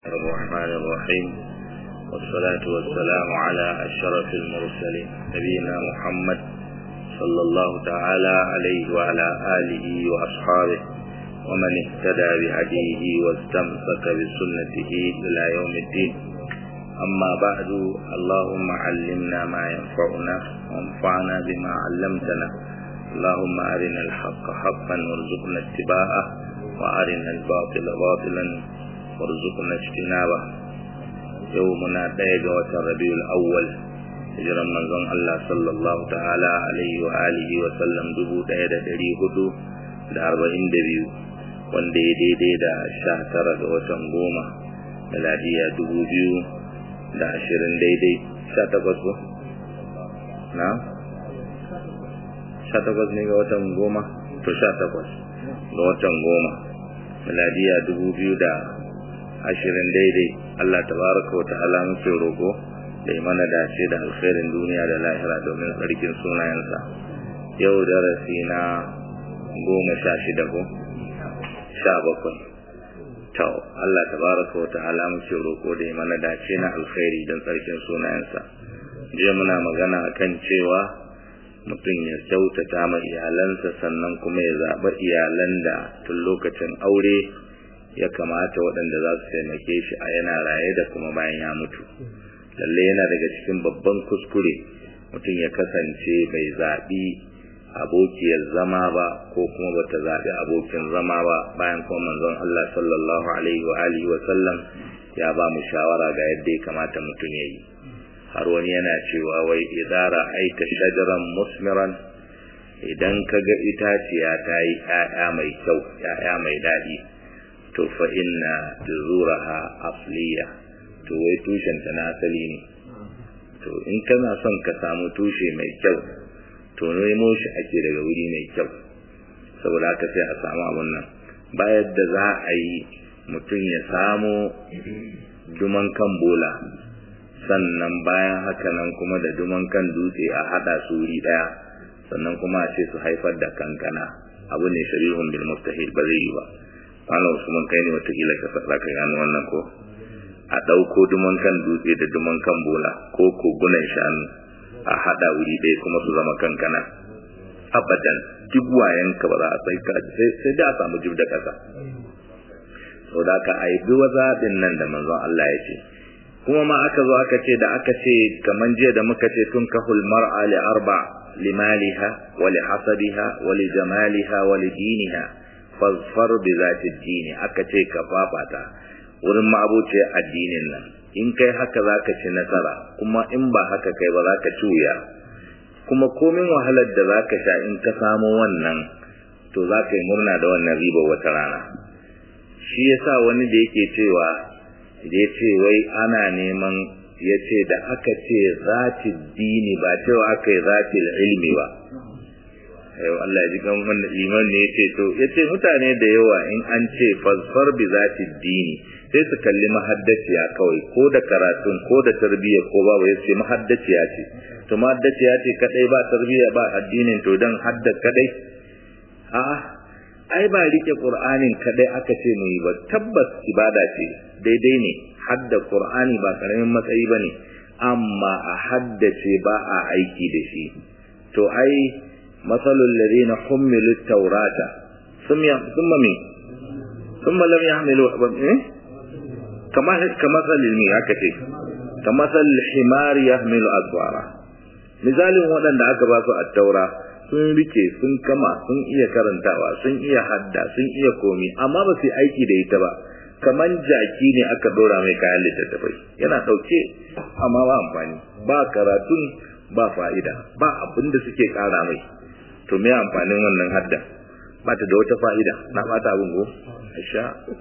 الرحمن الرحيم والصلاة والسلام على أشرف المرسلين نبينا محمد صلى الله تعالى عليه وعلى آله وأصحابه ومن اهتدى بهديه واستمسك بسنته إلى يوم الدين أما بعد اللهم علمنا ما ينفعنا وانفعنا بما علمتنا اللهم أرنا الحق حقا وارزقنا اتباعه وأرنا الباطل باطلا وارزقنا اجتنابه يومنا دايق وتربيع الأول hijiran manzon Allah sallallahu ta'ala alaihi wa alihi wa sallam dubu ɗaya da ɗari hudu da arba'in da biyu wanda ya daidai da sha tara ga watan goma miladiya dubu biyu da ashirin daidai sha takwas ko? na? sha takwas ne ga watan goma? to sha takwas ga watan goma miladiya dubu biyu da ashirin daidai Allah tabaraka wa ta'ala muke roƙo da yi mana dace da alkhairin duniya da lahira domin tsarkin sunayensa yau darasi na goma sha shida ko sha bakwai to Allah tabaraka wa ta'ala muke roƙo da yi mana dace na alkhairi don tsarkin sunayensa je muna magana akan cewa mutum ya kyautata ma iyalansa sannan kuma ya zaɓa iyalan da tun lokacin aure ya kamata waɗanda za su taimake shi a yana raye da kuma bayan ya mutu lalle yana daga cikin babban kuskure mutum ya kasance bai zaɓi abokiyar zama ba ko kuma bata zaɓi abokin zama ba bayan kuma manzon Allah sallallahu alaihi wa alihi wa sallam ya ba mu shawara ga yadda ya kamata mutum ya yi har wani yana cewa wai idara aita shajaran musmiran idan ka ga itaciya ta yi ‘ya'ya mai kyau ‘ya'ya mai daɗi to fa inna juzuraha asliya to wai tushenta na asali ne to in kana son ka samu tushe mai kyau to nemo shi ake daga wuri mai kyau saboda haka sai a samu abun nan bayan da za a yi mutum ya samu duman kan bola sannan bayan haka nan kuma da duman kan dutse a hada su wuri daya sannan kuma a ce su haifar da kankana abu ne sharihun bil mustahil ba zai yi ba Allah Usman kai ne watakila ka faɗa ka gano wannan ko a ɗauko duman kan dutse da duman kan bola ko kogunan shanu a haɗa wuri ɗaya kuma su zama kankana abadan duk wayan ka ba za a sai sai da a samu jib da ƙasa sau da aka aibi wa zaɓin nan da manzon Allah ya ce kuma ma aka zo aka ce da aka ce kaman jiya da muka ce tun kahul mar'a li arba limaliha wa li hasabiha wa li jamaliha wa li diniha fazfar bi zati dini aka ce ka fafata wurin ma'abuce addinin nan in kai haka zaka ci nasara kuma in ba haka kai ba zaka ci wuya kuma komin wahalar da zaka sha in ka samu wannan to zaka yi murna da wannan riba wata rana shi yasa wani da yake cewa da ya ce wai ana neman ya ce da aka ce zati dini ba cewa aka yi zati ilmi ba yau Allah ya ji kan wannan liman ne yace to yace mutane da yawa in an ce fasfar bi zati dini sai su kalli mahaddaciya kawai ko da karatun ko da tarbiyya ko ba wai sai mahaddaciya ce to mahaddaciya ce kadai ba tarbiyya ba addinin to dan hadda kadai a ai ba rike qur'anin kadai aka ce mu yi ba tabbas ibada ce daidai ne hadda qur'ani ba karamin matsayi bane amma a haddace ba a aiki da shi to ai مثل الذين حملوا التوراة ثم ثم مين ثم لم يحملوا إيه؟ كما كمثل المي هكذا كمثل الحمار يحمل أسوارا misalin waɗanda aka ba su attaura sun rike sun kama sun iya karantawa sun iya hadda sun iya komi amma ba su aiki da ita ba kaman jaki ne aka dora mai kayan littattafai yana ɗauke amma ba amfani ba karatun ba fa'ida ba abin da suke ƙara mai to me amfanin wannan hadda ba ta da wata fa'ida na bata abin go sha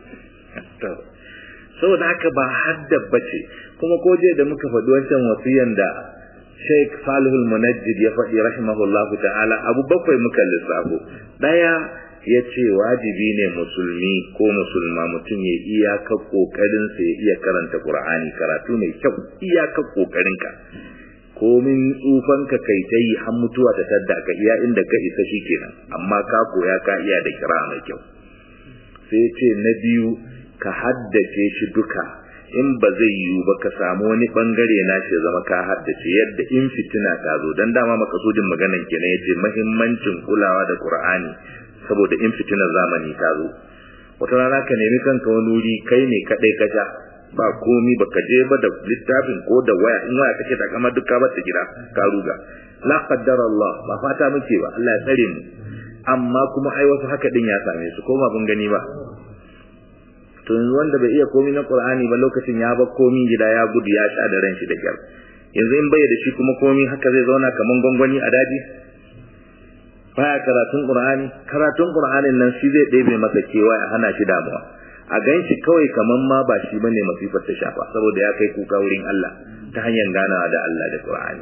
to saboda haka ba hadda bace kuma ko je da muka faɗi wancan wasiyan da Sheikh Salihul Munajjid ya faɗi rahimahullah ta'ala abu bakwai muka lissafo daya ya ce wajibi ne musulmi ko musulma mutum ya iyaka kokarin sa ya iya karanta Qur'ani karatu mai kyau iyaka kokarin ka komin tsufanka kai ta yi har mutuwa ta tadda ka iya inda ka isa shi kenan amma ka koya ka iya da kira mai kyau sai ce na biyu ka haddace shi duka in ba zai yiwu ba ka samu wani bangare na shi zama ka haddace yadda in fitina ta zo dan dama makasudin maganan kenan yace muhimmancin kulawa da Qur'ani saboda in fitinar zamani ta zo wata rana ka nemi kanka wani wuri kai ne kadai ka ja ba komi baka je ba da littafin ko da waya in waya kake da kamar duka ba ta gida ka ruga la qaddara Allah ba fata muke ba Allah ya tsare mu amma kuma ai wasu haka din ya same su ko ba mun gani ba to yanzu wanda bai iya komi na Qur'ani ba lokacin ya bar komi gida ya gudu ya sha da ran shi da kyar yanzu in bai da shi kuma komi haka zai zauna kaman gwangwani a daji baya karatun Qur'ani karatun Qur'anin nan shi zai ɗebe masa kewa ya hana shi damuwa a gan shi kawai kaman ma ba shi bane masifar ta shafa saboda ya kai kuka wurin Allah ta hanyar ganawa da Allah da Qur'ani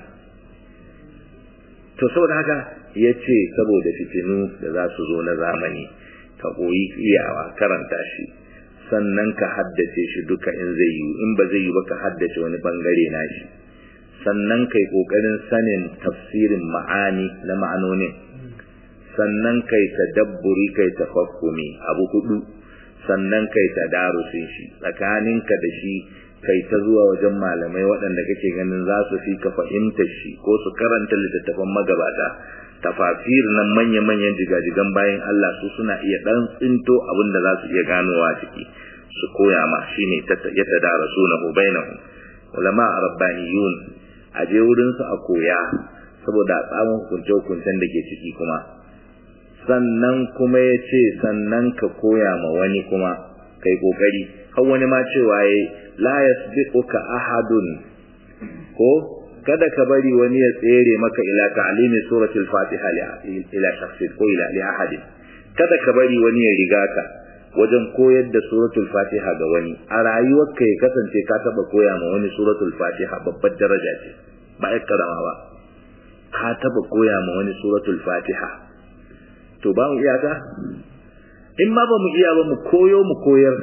to saboda haka yace saboda fitinu da za su zo na zamani ka koyi iyawa karanta shi sannan ka haddace shi duka in zai yi in ba zai yi ba ka haddace wani bangare na shi sannan kai kokarin sanin tafsirin ma'ani na ma'anonin sannan kai tadabburi kai tafakkumi abu hudu sannan kai tadarusin shi tsakaninka da shi kai ta zuwa wajen malamai waɗanda kake ganin za su fi ka fahimtar shi ko su karanta littattafan magabata tafasir nan manya-manyan jigajigan bayan Allah su suna iya ɗan tsinto abin da za su iya ganowa ciki su koya ma shine ya tadarasu na bainahum ulama rabbaniyun a je wurin su a koya saboda tsamin hukunce-hukuncen da ke ciki kuma sannan kuma ya ce sannan ka koya ma wani kuma kai kokari har wani ma cewa ya la yasbiquka ahadun ko kada ka bari wani ya tsere maka ila ta'limi suratul fatiha ila shakhsin ko ila li ahadin kada ka bari wani ya riga ka wajen koyar da suratul fatiha ga wani a rayuwarka ya kasance ka taba koya ma wani suratul fatiha babbar daraja ce ba ya karama ba ka taba koya ma wani suratul fatiha to ba mu iyaka in ma ba mu iya ba mu koyo mu koyar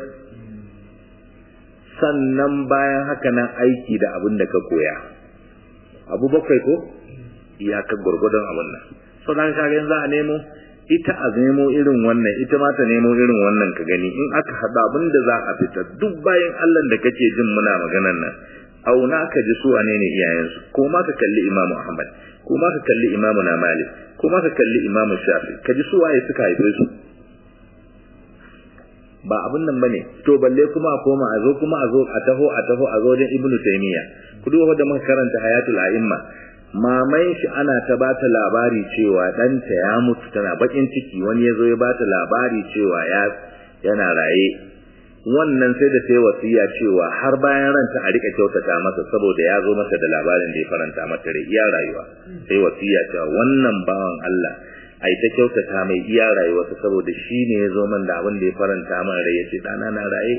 sannan bayan haka nan aiki da abin da ka koya abu bakwai ko iyakar gwargwadon abin nan so dan kaga za a nemo ita a nemo irin wannan ita ma ta nemo irin wannan ka gani in aka haɗa abin da za a fita duk bayan Allah da kake jin muna maganan nan auna ka ji su wane ne iyayensu ko ma ka kalli imamu ahmad ko ma ka kalli imamu na malik ko ma ka kalli imamu shafi ka ji su waye suka haife su ba abin nan bane to balle kuma a koma a zo kuma a zo a taho a taho a zo wajen ibnu taymiya ku duba da muka karanta hayatul a'imma mamai shi ana ta bata labari cewa ɗanta ya mutu tana bakin ciki wani ya zo ya bata labari cewa ya yana raye wannan sai da sai wasiya cewa har bayan ranta a rika kyautata masa saboda ya zo masa da labarin da ya faranta mata rai iya rayuwa sai wasiya cewa wannan bawan Allah ai ta kyautata mai iya rayuwarsa saboda shi ne ya zo man da abin da ya faranta min rai ya ce ɗana na raye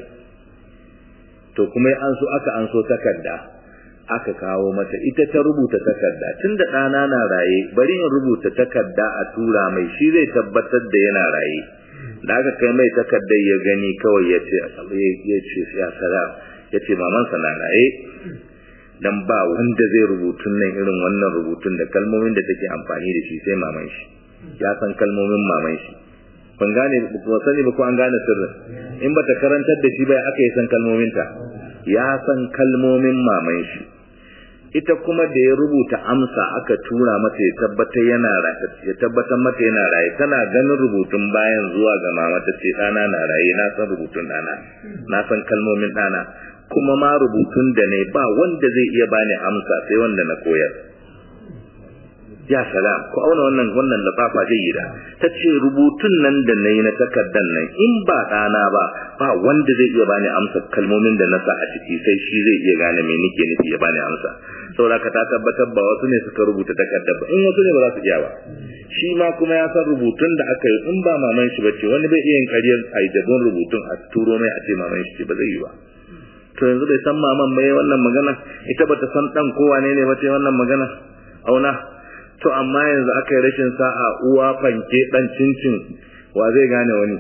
to kuma an so aka an so takarda aka kawo mata ita ta rubuta takarda tunda ɗana na raye bari in rubuta takarda a tura mai shi zai tabbatar da yana raye da aka kai mai takardar ya gani kawai ya ce ya ce ya sara ya ce mamansa na raye dan ba wanda zai rubutun nan irin wannan rubutun da kalmomin da take amfani da shi sai maman shi ya san kalmomin maman shi ban gane ba sani ba ko an gane sirrin in bata karantar da shi ba aka yi san kalmominta ya san kalmomin maman shi ita kuma da ya rubuta amsa aka tura mata ya tabbatar yana ya tabbatar mata yana raye tana ganin rubutun bayan zuwa ga mama ta ce dana na raye na san rubutun dana na san kalmomin dana kuma ma rubutun da ne ba wanda zai iya bani amsa sai wanda na koyar ya salam ko auna wannan wannan lafafa jayyida tace rubutun nan da nayi na takaddan nan in ba dana ba ba wanda zai iya bani amsa kalmomin da na sa a ciki sai shi zai iya gane me nake nufi ya bani amsa saboda ka ta tabbatar ba wasu ne suka rubuta takaddar ba in wasu ne ba za su iya ba shi ma kuma ya san rubutun da aka yi in ba maman shi bace wani bai iya yin ƙaryar aidabon rubutun a turo mai a ce maman shi ce ba zai yi ba to yanzu bai san maman bai wannan magana ita bata san dan kowa ne ne ba ce wannan magana auna to amma yanzu aka yi rashin sa'a uwa fanke dan cincin wa zai gane wani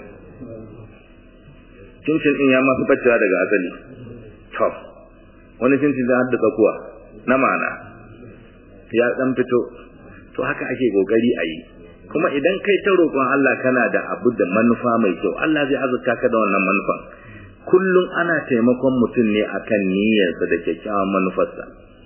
cincin din ya masu bacewa daga asali to wani cincin da haddasa kuwa na mana ya dan fito to haka ake kokari a yi kuma idan kai ta roƙon Allah kana da abu da manufa mai kyau Allah zai azurta ka da wannan manufan kullum ana taimakon mutum ne akan niyyarsa da kyakkyawan manufarsa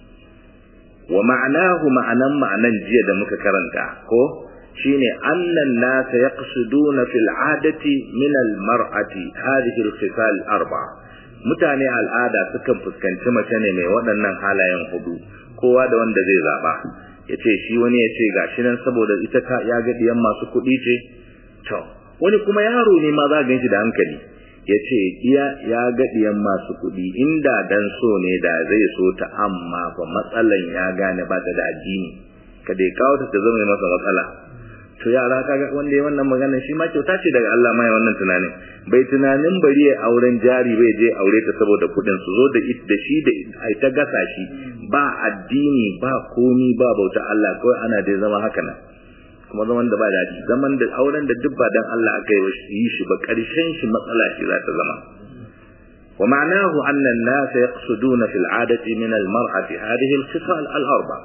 wa ma'anahu ma'anan ma'anan jiya da muka karanta ko shine annan nasa yaqsuduna fil adati min al mar'ati hadhihi al khisal arba mutane al'ada sukan fuskanci mace ne mai waɗannan halayen hudu kowa da wanda zai zaba yace shi wani yace gashi nan saboda ita ka ya ga diyan masu kuɗi ce to wani kuma yaro ne ma za ga shi da hankali yace iya ya ga diyan masu kuɗi inda dan so ne da zai so ta amma fa matsalan ya gane ba ta da addini kada ya kawo ta ta zama masa matsala to yara kaga wanda ya wannan magana shi ma kyauta ce daga Allah mai wannan tunanin bai tunanin bari ya auren jari bai je aure ta saboda kudin su zo da da shi da ai ta gasa shi ba addini ba komi ba bauta Allah kawai ana dai zama haka nan kuma zaman da ba daɗi zaman da auren da duk ba dan Allah aka yi shi ba karshen shi matsala shi za ta zama ومعناه أن الناس يقصدون في العادة من المرأة هذه الخصال الأربع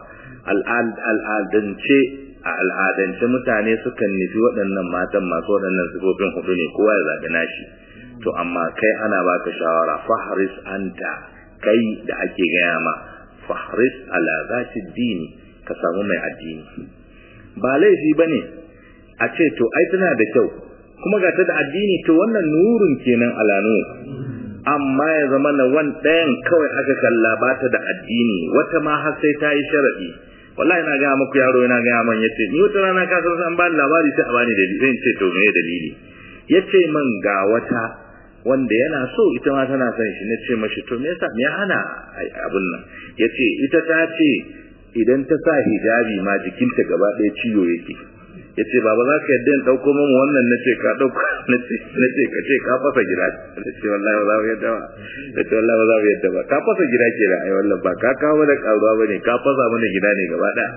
العادة a al'adance mutane sukan nufi waɗannan matan masu waɗannan sifofin hudu ne kowa ya zaɓi nashi to amma kai ana baka shawara fahris anta kai da ake gaya ma fahris ala zati dini ka samu mai addini ba laifi bane a ce to ai tana da kyau kuma ga ta da addini to wannan nurun kenan ala nur amma ya zama na wan ɗayan kawai aka kalla ba ta da addini wata ma har sai ta yi sharaɗi wallahi na gaya muku yaro yana gaya man yace ni wata rana ka san an bani labari sai a bani dalili zan ce to me dalili yace man ga wata wanda yana so ita ma tana son shi nace mashi to me yasa me hana abun nan yace ita ta ce idan ta sa hijabi ma jikinta gaba ɗaya ciwo yake yace baba za ka yadda in dauko mamu wannan nace ka dauko nace nace ka ce ka fasa gida nace wallahi ba za mu yadda ba nace wallahi ba za mu yadda ba ka fasa gida ke da ai wallahi ba ka kawo mana karuwa bane ka fasa mana gida ne gaba ɗaya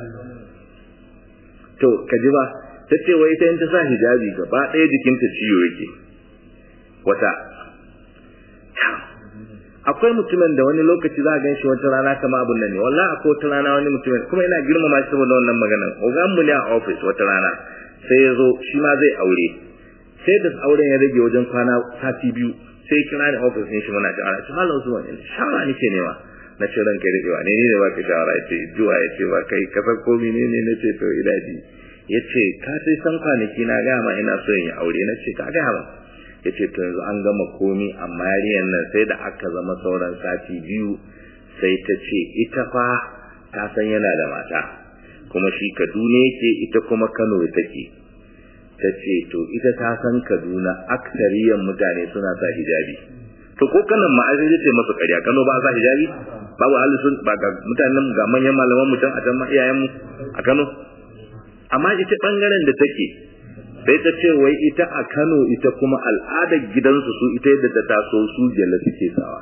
to ka ji ba tace wai ita in ta sa hijabi gaba ɗaya jikinta ciwo yake wata akwai mutumin da wani lokaci za a gan shi wata rana kama abun nan ne wallahi akwai wata rana wani mutumin kuma ina girmama shi saboda wannan maganar ogan mu ne a office wata rana sai ya zo shi ma zai aure sai da auren ya rage wajen kwana sati biyu sai ya kira ni office ne shi muna shawara shi malam Usman shawara nake nema na ce ranka da yawa ne ne ba ka shawara yace zuwa yace ba kai ka san komai ne ne nace to ilaji yace ka sai san kwanaki na ga ma ina so in yi aure nace ka ga ba yace to yanzu an gama komi amma yarinyar nan sai da aka zama sauran sati biyu sai ta ce ita fa ta san yana da mata kuma shi Kaduna yake ita kuma Kano take ta ce to ita ta san Kaduna aksariyan mutane suna sa hijabi to ko kanan ma ai sai ce masa ƙarya Kano ba sa hijabi babu ahli sun ba ga mutanen ga manyan malaman mu can a can ma iyayen mu a Kano amma ita bangaren da take sai ta ce wai ita a Kano ita kuma al'adar gidansu su ita yadda ta taso su jalla suke sawa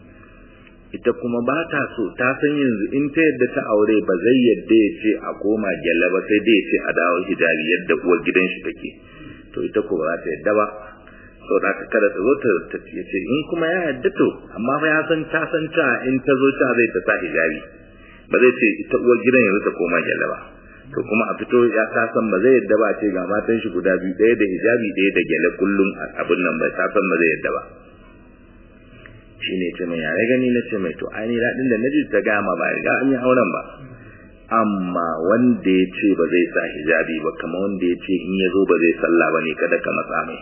ita kuma ba ta so ta san yanzu in ta yadda ta aure ba zai yadda ya ce a koma gyalla ba sai dai ya ce a dawo hijabi yadda uwar gidan shi take to ita ko ba za ta yadda ba so da ka kada ta zo ta ya ce in kuma ya yadda to amma fa ya san ta san ta in ta zo ta zai ta sa hijabi ba zai ce ita uwar gidan yanzu ta koma gyalla ba to kuma a fito ya ta san ba zai yadda ba ce ga matan shi guda biyu ɗaya da hijabi ɗaya da gyale kullum abin nan ba ta san ba zai yadda ba shi ne ce mai yare gani na ce mai to ai daɗin da na ji ta gama ba riga an yi auren ba amma wanda ya ce ba zai sa hijabi ba kama wanda ya ce in ya zo ba zai sallah ba ne kada ka matsa mai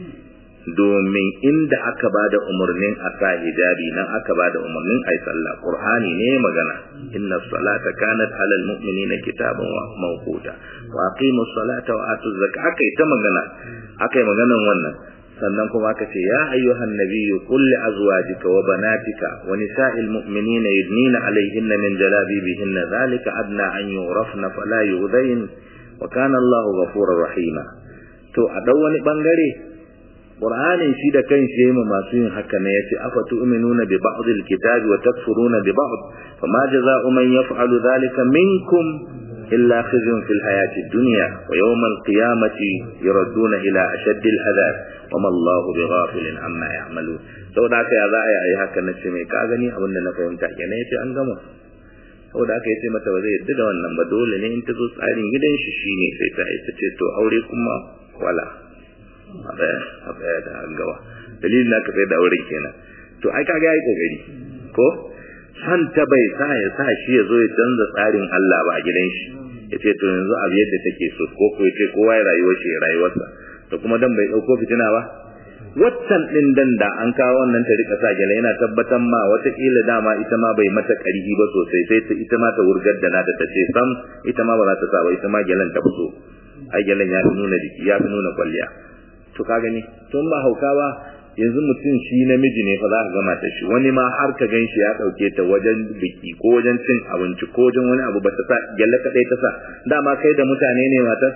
domin inda aka ba da umarnin a sa hijabi nan aka ba da umarnin a yi sallah ƙur'ani ne magana inna salata kanat alal mu'minina kitaban wa mawquta wa aqimu salata wa atu zakata aka yi ta magana aka yi maganan wannan sannan kuma aka ce ya ayyuhan nabiyyu qul li azwajika wa banatika wa nisa'il mu'minina yudnina alayhinna min jalabibihinna dhalika adna an yurafna fala yu'dain wa kana Allahu ghafurur rahima to a dau wani bangare Qur'ani shi da kanshi yayin masu yin haka ne yace afa tu'minuna bi ba'd al-kitabi wa takfuruna bi ba'd fama jazaa'u man yaf'alu dhalika minkum illa khizyun fil hayati ad-dunya wa yawm al-qiyamati yuradduna ila ashadd al-'adab wama Allahu bighafilin amma ya'malu saboda haka ya za a yi haka nace mai ka gani abin da na fahimta kenan yace an gama saboda haka yace mata ba zai yadda da wannan ba dole ne in ta zo tsarin gidan shi shine sai ta ita ce to aure kuma wala a ɗaya da gaba dalilin da aka sai da auren kenan to ai kaga yayi kokari ko san ta bai sa ya sa shi ya zo ya canza tsarin Allah ba a gidan shi ya ce to yanzu abu yadda take so ko ko ya ce kowa ya rayuwar shi ya rayuwarsa to kuma dan bai dauko fitina ba waccan din dan da an kawo wannan ta rika sa gele yana tabbatar ma wataƙila dama ita ma bai mata ƙarfi ba sosai sai ta ita ma ta wurgar da nata ta ce sam ita ma ba za ta sa ba ita ma gelen ta fito ai gelen ya fi nuna jiki ya fi nuna kwalliya to ka gani tun ba hauka ba yanzu mutum shi namiji ne fa za ka gama ta shi wani ma har ka gan shi ya ɗauke ta wajen biki ko wajen cin abinci ko wajen wani abu ba ta sa gyalle kaɗai ta sa dama kai da mutane ne matar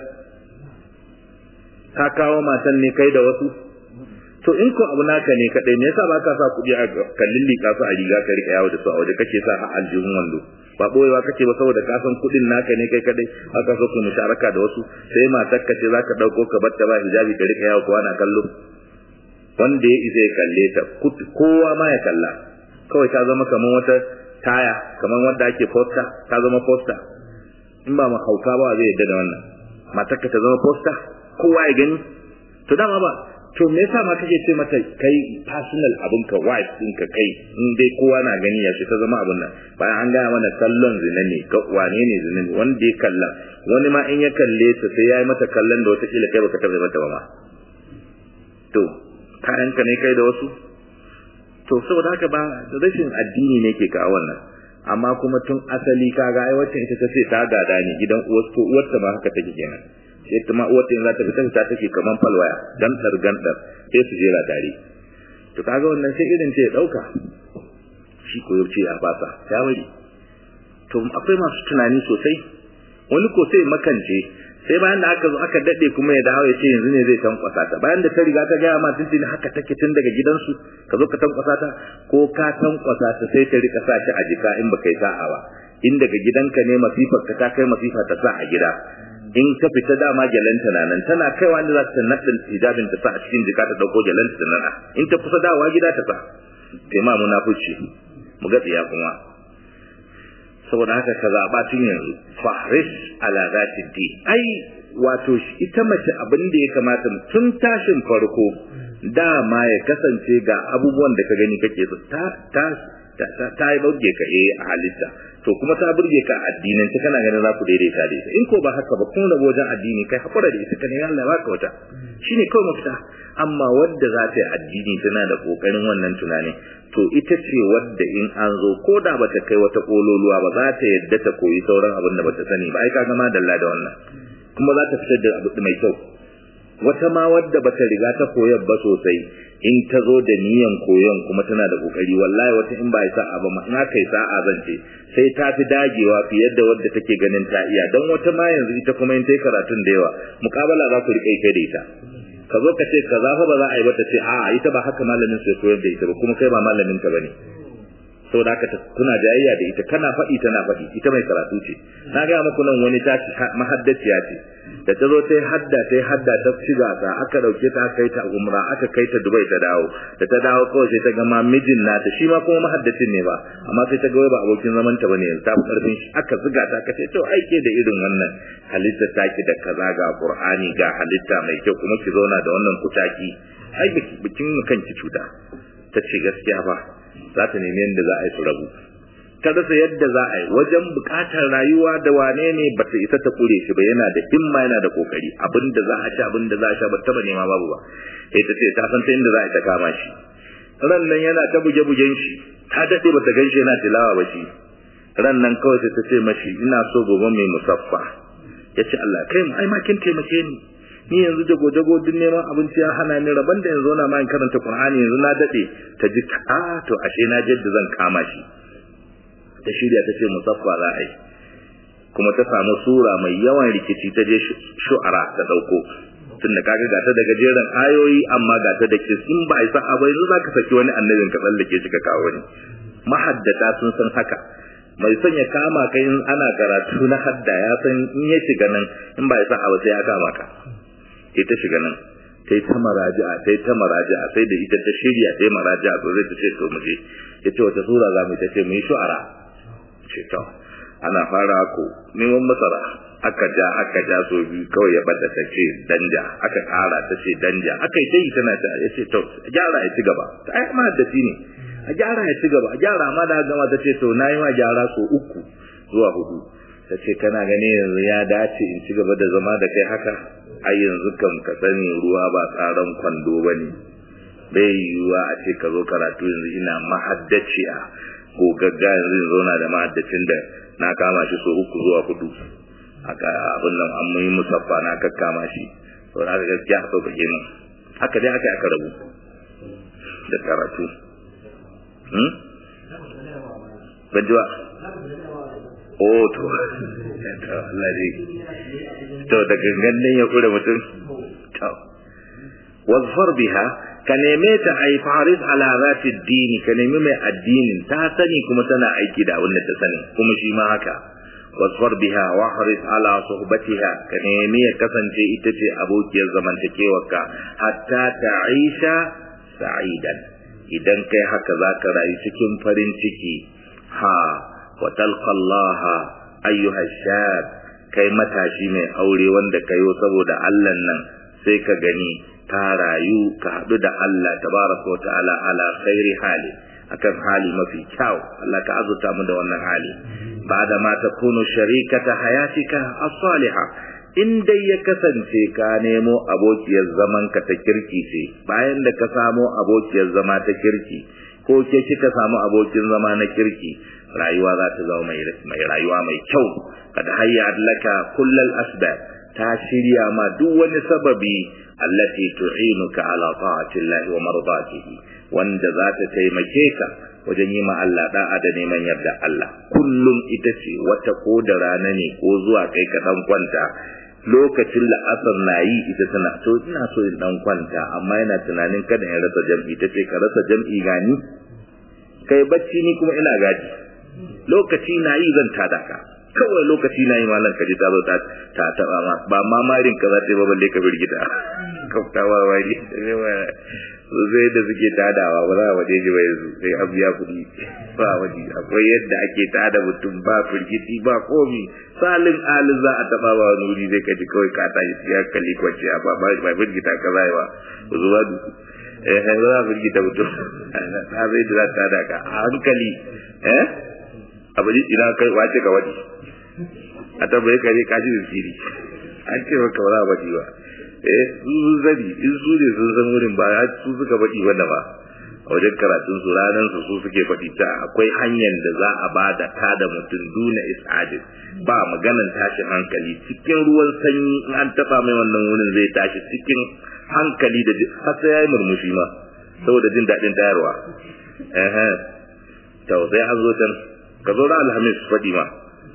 ka kawo matan ne kai da wasu to in ko abu naka ne kaɗai me yasa ba ka sa kuɗi a kallin liƙa su a riga ka riƙa yawo da su a waje kake sa a aljihun wando ba ɓoyewa kake ba saboda ka san kuɗin naka ne kai kaɗai haka so ku musharaka da wasu sai matar ka ce za ka ɗauko ka bar ta ba hijabi ka riƙa yawo kowa na kallo wanda ya isa ya kalle ta kowa ma ya kalla kawai ta zama kamar wata taya kamar wanda ake posta ta zama posta in ba mu hauka ba zai yadda da wannan matar ka ta zama posta kowa ya gani to dama ba to me yasa ma kake ce mata kai personal abin ka wife din ka kai in dai kowa na gani ya ta zama abin nan bayan an gaya mana kallon zina ne ka wane ne zina ne wanda ya kalla wani ma in ya kalle ta sai ya yi mata kallon da wata kila kai baka taɓa mata ba ma to kayanka ne kai da wasu to saboda haka ba rashin addini ne ke kawo wannan amma kuma tun asali kaga ai wacce ita ta ce ta gada ne gidan uwar to uwar ta ma haka take kenan sai ta ma uwar ta za ta fita ta take kaman falwaya dan gandar sai su jera tare to kaga wannan sai irin ce ya dauka shi ko yace a fasa ya bari to akwai masu tunani sosai wani ko sai makance sai bayan da aka zo aka dade kuma ya dawo ya ce yanzu ne zai tankwasa ta bayan da ta riga ta gaya ma tuntuni haka take tun daga gidansu ka zo ka tankwasa ta ko ka tankwasa ta sai ta rika sa shi a jika in baka yi sa'a ba in daga gidanka ne masifar ka ta kai masifa ta sa a gida in ka fita dama gyalanta na nan tana kaiwa inda za ta naɗin hijabin ta sa a cikin jika ta ɗauko gyalanta ta nana in ta kusa dawowa gida ta sa kai ma munafuci mu ga tsiya kuma saboda haka ka zaɓa tun yanzu fahris ala zati di ai wato ita mace abin da ya kamata tun tashin farko dama ya kasance ga abubuwan da ka gani kake so ta ta ta ta yi burge ka eh a halitta to kuma ta burge ka addinin ta kana ganin za ku daidaita da ita in ko ba haka ba kuma da wajen addini kai hakura da ita kana Allah baka wata shine kawai mafita amma wadda za ta yi addini tana da kokarin wannan tunani to ita ce wadda in an zo ko da bata kai wata kololuwa ba za ta yadda ta koyi sauran abin da bata sani ba ai ka gama dalla da wannan kuma za ta fitar da abu mai kyau wata ma wadda bata riga ta koyar ba sosai in ta zo da niyan koyon kuma tana da kokari wallahi wata in ba ya sa'a ba in aka yi sa'a zan ce sai ta fi dagewa fiye da wadda take ganin ta iya don wata ma yanzu ita kuma in ta yi karatun da yawa mukabala za ku riƙe kai da ita ka zo ka ce kaza fa ba za a yi ba ta ce a'a ita ba haka malamin sai koyar da ita ba kuma kai ba malamin ta bane saboda haka kuna jayayya da ita kana faɗi tana faɗi ita mai karatu ce na ga muku nan wani ta mahaddaciya ce da ta zo ta hadda ta hadda ta shiga ta aka dauke ta kai ta umra aka kai ta dubai ta dawo da ta dawo kawai sai ta ga ma mijin nata shi ma kuma mahaddacin ne ba amma sai ta ga ba abokin zaman ta bane ta karfin shi aka zuga ta aka ce to aike da irin wannan halitta taki da kaza ga qur'ani ga halitta mai kyau kuma ki zauna da wannan kutaki ai bikin kanki cuta ta ce gaskiya ba za ta nemi yadda za a yi su rabu ta rasa yadda za a yi wajen bukatar rayuwa da wane ne ba ta isa ta kure shi ba yana da himma yana da kokari abin da za a ci abin da za a sha ba taba nema babu ba sai ta ce ta san ta inda za a ta kama shi ran nan yana ta buge bugen shi ta dade ba ta gan shi yana tilawa ba shi ran nan kawai sai ta ce mashi ina so gobe mai musaffa ya ce Allah kai mu ai ma kin taimake ni ni yanzu jago jago duk neman abinci ya hana ni rabon da yanzu na ma in karanta Qur'ani yanzu na dade ta ji a to ashe na jadda zan kama shi ta shirya ta ce musaffa za a yi kuma ta samu sura mai yawan rikici ta je shu'ara ta dauko tunda kaga gata da gajeren ayoyi amma gata da kisin ba isa abai yanzu zaka saki wani annabin ka tsallake shi ka kawo wani mahaddata sun san haka mai son ya kama kai in ana karatu na hadda ya san in ya shiga nan in ba isa abu sai ya kama ka sai ta shiga nan sai ta maraji'a sai ta maraji'a sai da ita ta shirya sai maraji'a to zai ta ce to muje yace wata sura za mu ta ce mu yi shu'ara ce to ana fara ko neman masara aka ja aka ja so biyu kawai ya bada ta ce danja aka kara ta ce danja aka yi tayi tana ta ya ce to gyara ya ci gaba ta ai ma da ne a gyara ya ci gaba a gyara ma da gama ta ce to nayi ma gyara so uku zuwa hudu ta ce kana gani yanzu ya dace in ci gaba da zama da kai haka ai yanzu kam ka sani ruwa ba tsaron kwando ba ne bai yiwuwa a ce ka zo karatu yanzu ina mahaddaciya ko gagga yanzu in zauna da mahaddacin da na kama shi so uku zuwa hudu aka abin nan an muyi musaffa na kakkama shi to na ga gaskiya so kake min haka dai aka aka rabu da karatu hmm bajuwa oh to to Allah dai to da gangan nan ya kure mutum to wazfar biha ka neme ta ai faris ala zati dini ka nemi mai addinin ta sani kuma tana aiki da abin da ta sani kuma shi ma haka wasfar biha wa haris ala suhbatiha ka nemi ya kasance ita ce abokiyar zamantakewarka hatta ta'isha sa'idan idan kai haka zaka rayu cikin farin ciki ha wa talqa Allah ayyuha shab kai matashi mai aure wanda kayo saboda Allah nan sai ka gani ka rayu ka haɗu da Allah tabaraka wa ta'ala ala khairi hali akan hali mafi kyau Allah ka azurta mu da wannan hali bada ma takunu sharikata hayatika as-salihah in dai ya kasance ka nemo abokiyar zaman ka ta kirki ce bayan da ka samo abokiyar zama ta kirki ko ke kika samu abokin zama na kirki rayuwa za ta zama mai rayuwa mai kyau kad hayya laka kullal asbab ta shirya ma duk wani sababi allati tu'inuka ala ta'ati Allah wa mardatihi wanda za ta taimake ka wajen yi ma Allah da'a da neman yarda Allah kullum ita ce wata ko da rana ne ko zuwa kai ka dan kwanta lokacin la'asar na yi ita tana to ina so in dan kwanta amma yana tunanin kada in rasa jam'i ta ce ka rasa jam'i gani kai bacci ni kuma ina gaji lokaci na yi zan tada ka kawai lokaci na yi malam kaji ta zo ta ta taba ma ba ma marin ka za ta yi ba balle ka birgita kaftawa wani su zai da suke tadawa ba za a waje ji ba yanzu sai an biya kuɗi ba waje akwai yadda ake tada mutum ba firgiti ba komi salin alin za a taba ba wani wuri zai kaji kawai ka tashi ya kalli kwanci ba ba ba firgita ka zai ba ku zuba du eh ba za a firgita mutum ta zai da za ta tada ka a hankali eh abu ina kai wace ka waje a tabbai kare kashi da siri an ce maka ba za a baɗi ba eh su zari in su ne sun san wurin ba su suka baɗi wanda ba a wajen karatun su ranar su su suke faɗi ta akwai hanyar da za a bada ta da mutum duna is'adin ba maganan tashin hankali cikin ruwan sanyi in an taɓa mai wannan wurin zai tashi cikin hankali da har sai ya yi murmushi ma saboda jin daɗin tayarwa eh to sai an zo can ka zo da alhamis faɗi ma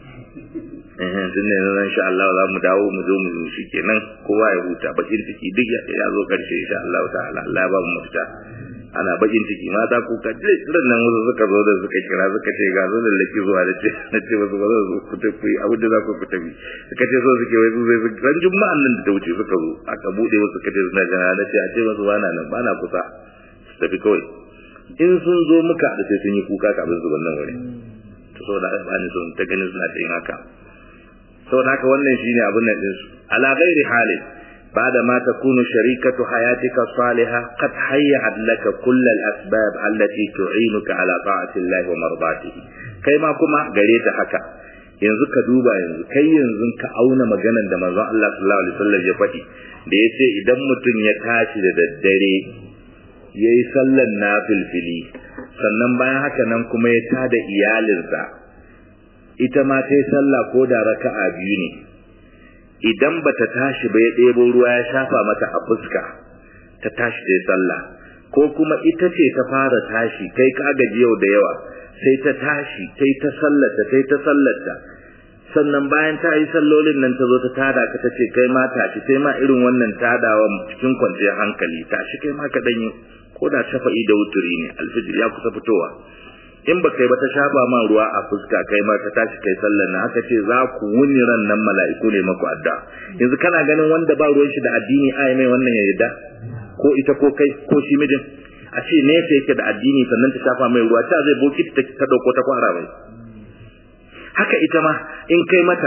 tun ne nan insha Allah za mu dawo mu zo mu shi kenan kowa ya huta bakin ciki duk ya zo karshe insha Allah ta'ala Allah ba mu mafita ana bakin ciki mata ku ka ce ran nan wasu suka zo da suka kira suka ce ga zo da laki zuwa da ce na ce wasu ba za su ku tafi abu da za ku ku tafi suka ce so suke wai zai ran juma'an nan da ta wuce suka zo aka bude wasu suka ce suna jana na ce a ce wasu bana nan bana kusa su tafi kawai in sun zo muka da sai sun yi kuka kafin su wannan wuri to saboda ba ni son ta ganin suna yin haka saboda haka wannan shine abin nan din su ala ghairi halin بعد ما تكون شريكة حياتك الصالحة قد هيأت لك كل الأسباب التي تعينك على طاعة الله ومرضاته كما كما قريت حكا yanzu ka duba yanzu kai yanzu ka auna maganan da manzon Allah sallallahu alaihi wasallam ya faɗi da yace idan mutum ya tashi da daddare yayi sallan nafilfili sannan bayan haka nan kuma ya tada iyalinsa ita ma ta yi sallah ko da raka'a biyu ne idan bata tashi ba ya ɗebo ruwa ya shafa mata a fuska ta tashi ta yi sallah ko kuma ita ce ta fara tashi kai ka gaji yau da yawa sai ta tashi ta yi ta sallata ta yi ta sallata sannan bayan ta yi sallolin nan ta zo ta tada ka ta ce kai ma tashi sai ma irin wannan tadawa cikin kwanciyar hankali tashi kai ma ka danyi ko da shafa'i da wuturi ne alfijir ya kusa fitowa in ba kai ba ta shafa ma ruwa a fuska kai ma ta tashi kai sallar na haka ce za ku wuni ran nan mala'iku ne maku adda yanzu kana ganin wanda ba ruwan shi da addini ai mai wannan ya yarda ko ita ko kai ko shi mijin a ce ne sai yake da addini sannan ta shafa mai ruwa ta zai boki ta ta dauko ta kwara mai haka ita ma in kai mata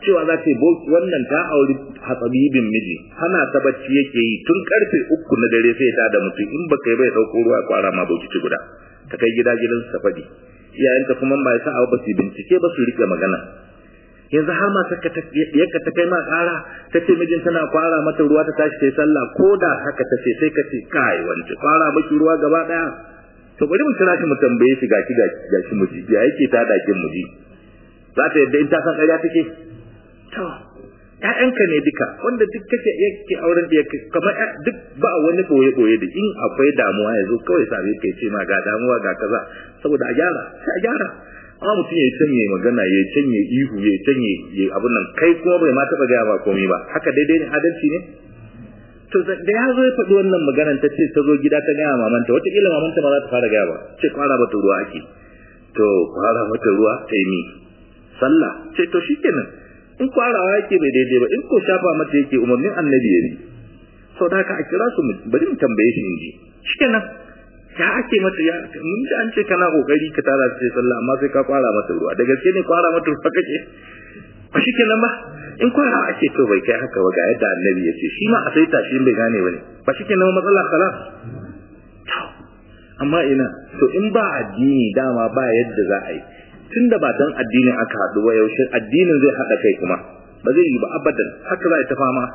cewa za ta yi wannan ta auri hatsabibin miji hana ta bacci yake yi tun karfe uku na dare sai ta da mutum in baka yi bai ɗauko ruwa kwara ma bauki guda ta kai gida gidan ta faɗi iyayenta kuma ba sa ba su bincike ba su rike magana yanzu har ma saka ta yaka ta kai ma ƙara ta ce mijin tana kwara mata ruwa ta tashi ta yi sallah ko da haka ta ce sai ka ce kai wance kwara maki ruwa gaba ɗaya to bari mu kira shi mu tambaye shi gashi gashi mu ji ya yake ta dakin mu ji za ta yadda in ta san ƙarya take to ƴaƴanka ne duka wanda duk kake yake auren da yake kamar duk ba wani boye boye da in akwai damuwa ya zo kawai sabe kai ce ma ga damuwa ga kaza saboda a gyara sai a gyara amma mutum ya canye magana ya canye ihu ya canye ya abun nan kai kuma bai ma taɓa gaya ba komai ba haka daidai ne adalci ne to da ya zo ya faɗi wannan maganar ta ce ta zo gida ta gaya mamanta wataƙila mamanta ma za ta fara gaya ba ce kwara mata ruwa ake to kwara mata ruwa ta yi sallah ce to shi kenan in kwarawa yake bai daidai ba in ko shafa mata yake umarnin annabi ya ne sau da haka a kira su bari mu tambaye shi in ji shi kenan ya ake mata ya mun ji an ce kana kokari ka tara ce sallah amma sai ka kwara mata ruwa da gaske ne kwara mata ruwa kake ba shi kenan ba in kwara ake to bai kai haka ba ga yadda annabi ya ce shi ma a sai tashi bai gane ba ne ba shi kenan matsala khalas amma ina to in ba addini dama ba yadda za a yi tun da ba dan addinin aka haɗu ba yaushe addinin zai haɗa kai kuma ba zai yi ba abadan haka za a ta fama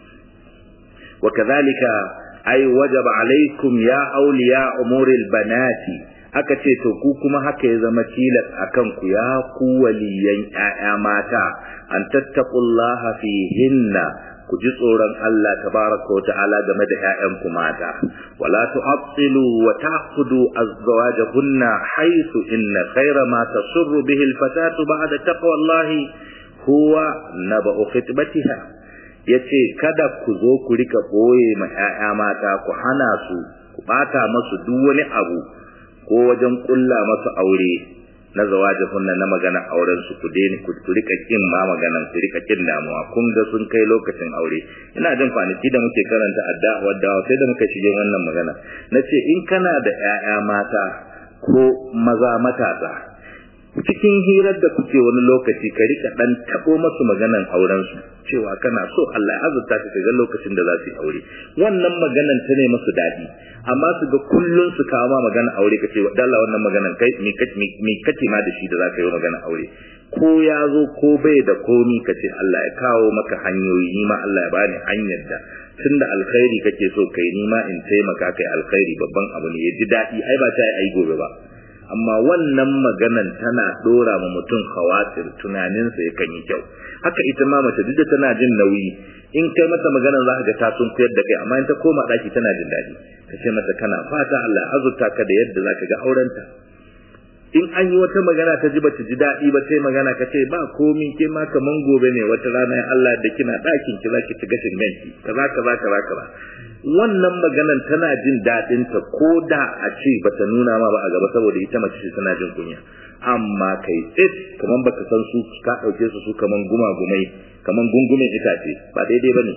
wa kadhalika ay wajaba alaikum ya awliya umuril banati aka ce to ku kuma haka ya zama tilas akan ku ya ku waliyan ƴaƴa mata an tattaqullaha fihinna ku ji tsoron Allah tabaraka wa ta'ala game da ƴaƴanku mata wala tu'attilu wa ta'qudu azwajahunna haythu inna khayra ma tasurru bihi al-fatatu ba'da taqwallahi huwa naba'u khitbatiha yace kada ku zo ku rika boye ma ƴaƴa mata ku hana su ku bata masu duk wani abu ko wajen kulla masu aure na zawaje kunna na magana auren su ku daina ku rika kin ma maganan ku rika kin damuwa kun ga sun kai lokacin aure ina jin kwanaki da muke karanta addu'a da sai da muka shige wannan magana nace in kana da ƴaƴa mata ko maza matasa cikin hirar da kuke wani lokaci ka rika dan tabo masu maganan auren su cewa kana so Allah ya azurta ka ga lokacin da za su yi aure wannan maganan ta ne masu dadi amma su ga kullun su kawo ma magana aure kace dalla wannan maganan kai mi mi kace ma da shi da za ka yi magana aure ko ya zo ko bai da komi kace Allah ya kawo maka hanyoyi ni ma Allah ya bani hanyar da tunda alkhairi kake so kai ni ma in taimaka kai alkhairi babban abu ne ya ji dadi ai ba ta ai gobe ba amma wannan maganan tana dora ma mutum khawatir tunaninsa yakan yi kyau haka ita ma mace duk da tana jin nauyi in kai mata maganan za ka ga ta sun koyar da kai amma in ta koma daki tana jin daɗi ka ce mata kana fata Allah azurta ka da yadda za ka ga aurenta in an yi wata magana ta ji ba ta ji daɗi ba sai magana ka ce ba komi ke ma kaman gobe ne wata rana ya Allah da kina ɗakin ki zaki ci gashin ganki kaza kaza kaza kaza wannan maganan tana jin daɗin ta ko da a ce bata nuna ma ba a gaba saboda ita mace ce tana jin kunya amma kai tsit kaman baka san su ka ɗauke su su kaman gumagumai kaman gungumin itace ba daidai bane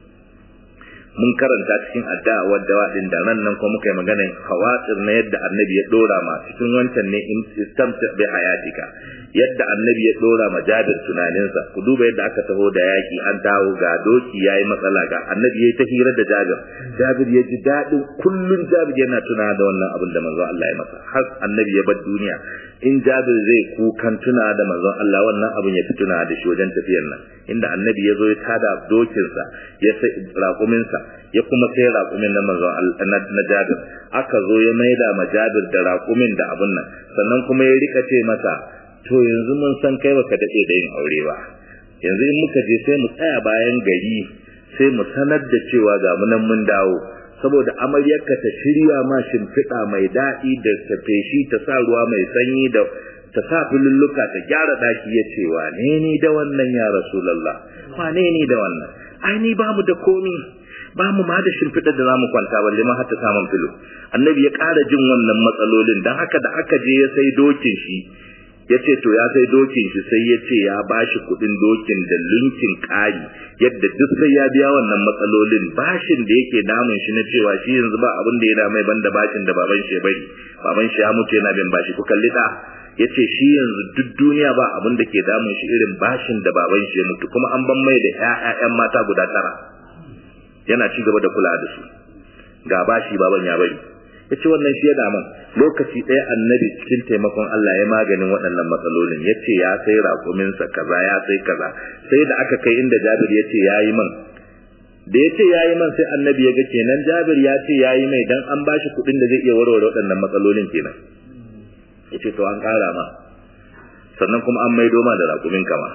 mun karanta cikin addu'a wadda wadin da nan nan ko muka yi maganar hawatir na yadda annabi ya dora ma cikin wancan ne in istamta bi hayatika yadda annabi ya dora ma Jabir tunaninsa ku duba yadda aka taho da yaki an dawo ga doki yayi matsala ga annabi yayi ta hira da Jabir Jabir ya ji dadin kullun Jabir yana tuna da wannan abin da manzo Allah ya masa har annabi ya bar duniya in Jabir zai kukan tuna da manzo Allah wannan abin ya fi tuna da shi wajen tafiyar nan inda annabi ya zo ya tada dokinsa ya sai raƙuminsa ya kuma sai raƙumin na manzon Allah na Jabir aka zo ya maida ma Jabir da raƙumin da abun nan sannan kuma ya rika ce masa to yanzu mun san kai baka dade da yin aure ba yanzu in muka je sai mu tsaya bayan gari sai mu sanar da cewa ga mu nan mun dawo saboda amaryarka ta shirya ma shimfiɗa mai daɗi da ta feshi ta sa ruwa mai sanyi da ta sa filulluka ta gyara ɗaki ya ce wane ni da wannan ya rasulallah wane ni da wannan ai ni ba mu da komi ba mu ma da shimfiɗar da za mu kwanta balle ma har ta samun filo annabi ya ƙara jin wannan matsalolin don haka da aka je ya sai dokin shi ya ce to ya sai dokin shi sai ya ce ya ba shi kuɗin dokin da lunkin ƙari yadda duk sai ya biya wannan matsalolin bashin da yake damun shi na cewa shi yanzu ba abin da ya damai banda bashin da baban shi ya bari baban shi ya mutu yana bin bashi ku kalli da yace shi yanzu duk duniya ba abin da ke damun shi irin bashin da baban shi ya mutu kuma an ban mai da ƴaƴan mata guda tara yana ci gaba da kula da su ga bashi baban ya bari yace wannan shi ya damun lokaci ɗaya annabi cikin taimakon Allah ya maganin waɗannan matsalolin yace ya sai raƙuminsa kaza ya sai kaza sai da aka kai inda Jabir yace yayi man da ya ce ya yi man sai annabi ya ga kenan jabir ya ce ya yi mai dan an ba shi kuɗin da zai iya warware waɗannan matsalolin kenan ya ce to an ƙara ma sannan kuma an maido ma da raƙumin kama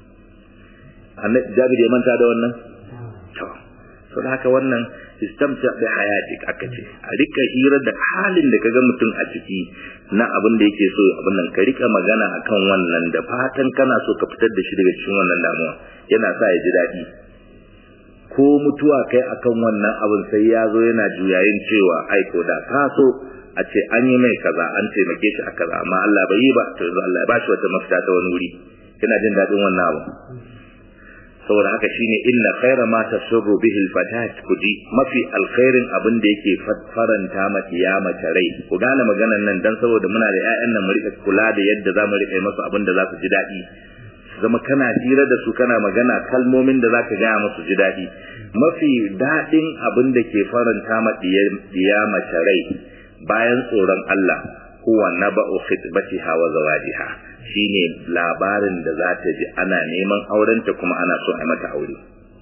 jabir ya manta da wannan to so da haka wannan istamta bi hayatik aka ce a rika hira da halin da kaga mutum a ciki na abin da yake so abin nan ka rika magana akan wannan da fatan kana so ka fitar da shi daga cikin wannan damuwa yana sa ya ji daɗi ko mutuwa kai akan wannan abin sai ya zo yana juyayin cewa aiko da ka so a ce an yi mai kaza an taimake shi a kaza amma Allah bai yi ba to yanzu Allah ya bashi wata mafita ta wani wuri yana jin daɗin wannan abu saboda haka shine inna khaira ma tasurru bihi alfatat kuji mafi alkhairin abin da yake faranta ma kiyama rai ku gane maganan nan dan saboda muna da ƴaƴan nan mu rika kula da yadda za mu rika masu abin da za su ji daɗi zama kana hira da su kana magana kalmomin da zaka gaya musu ji daɗi mafi daɗin abin da ke faranta ma diya mace rai bayan tsoron Allah huwa naba'u khitbatiha wa zawajiha shine labarin da za ta ji ana neman aurenta kuma ana so a mata aure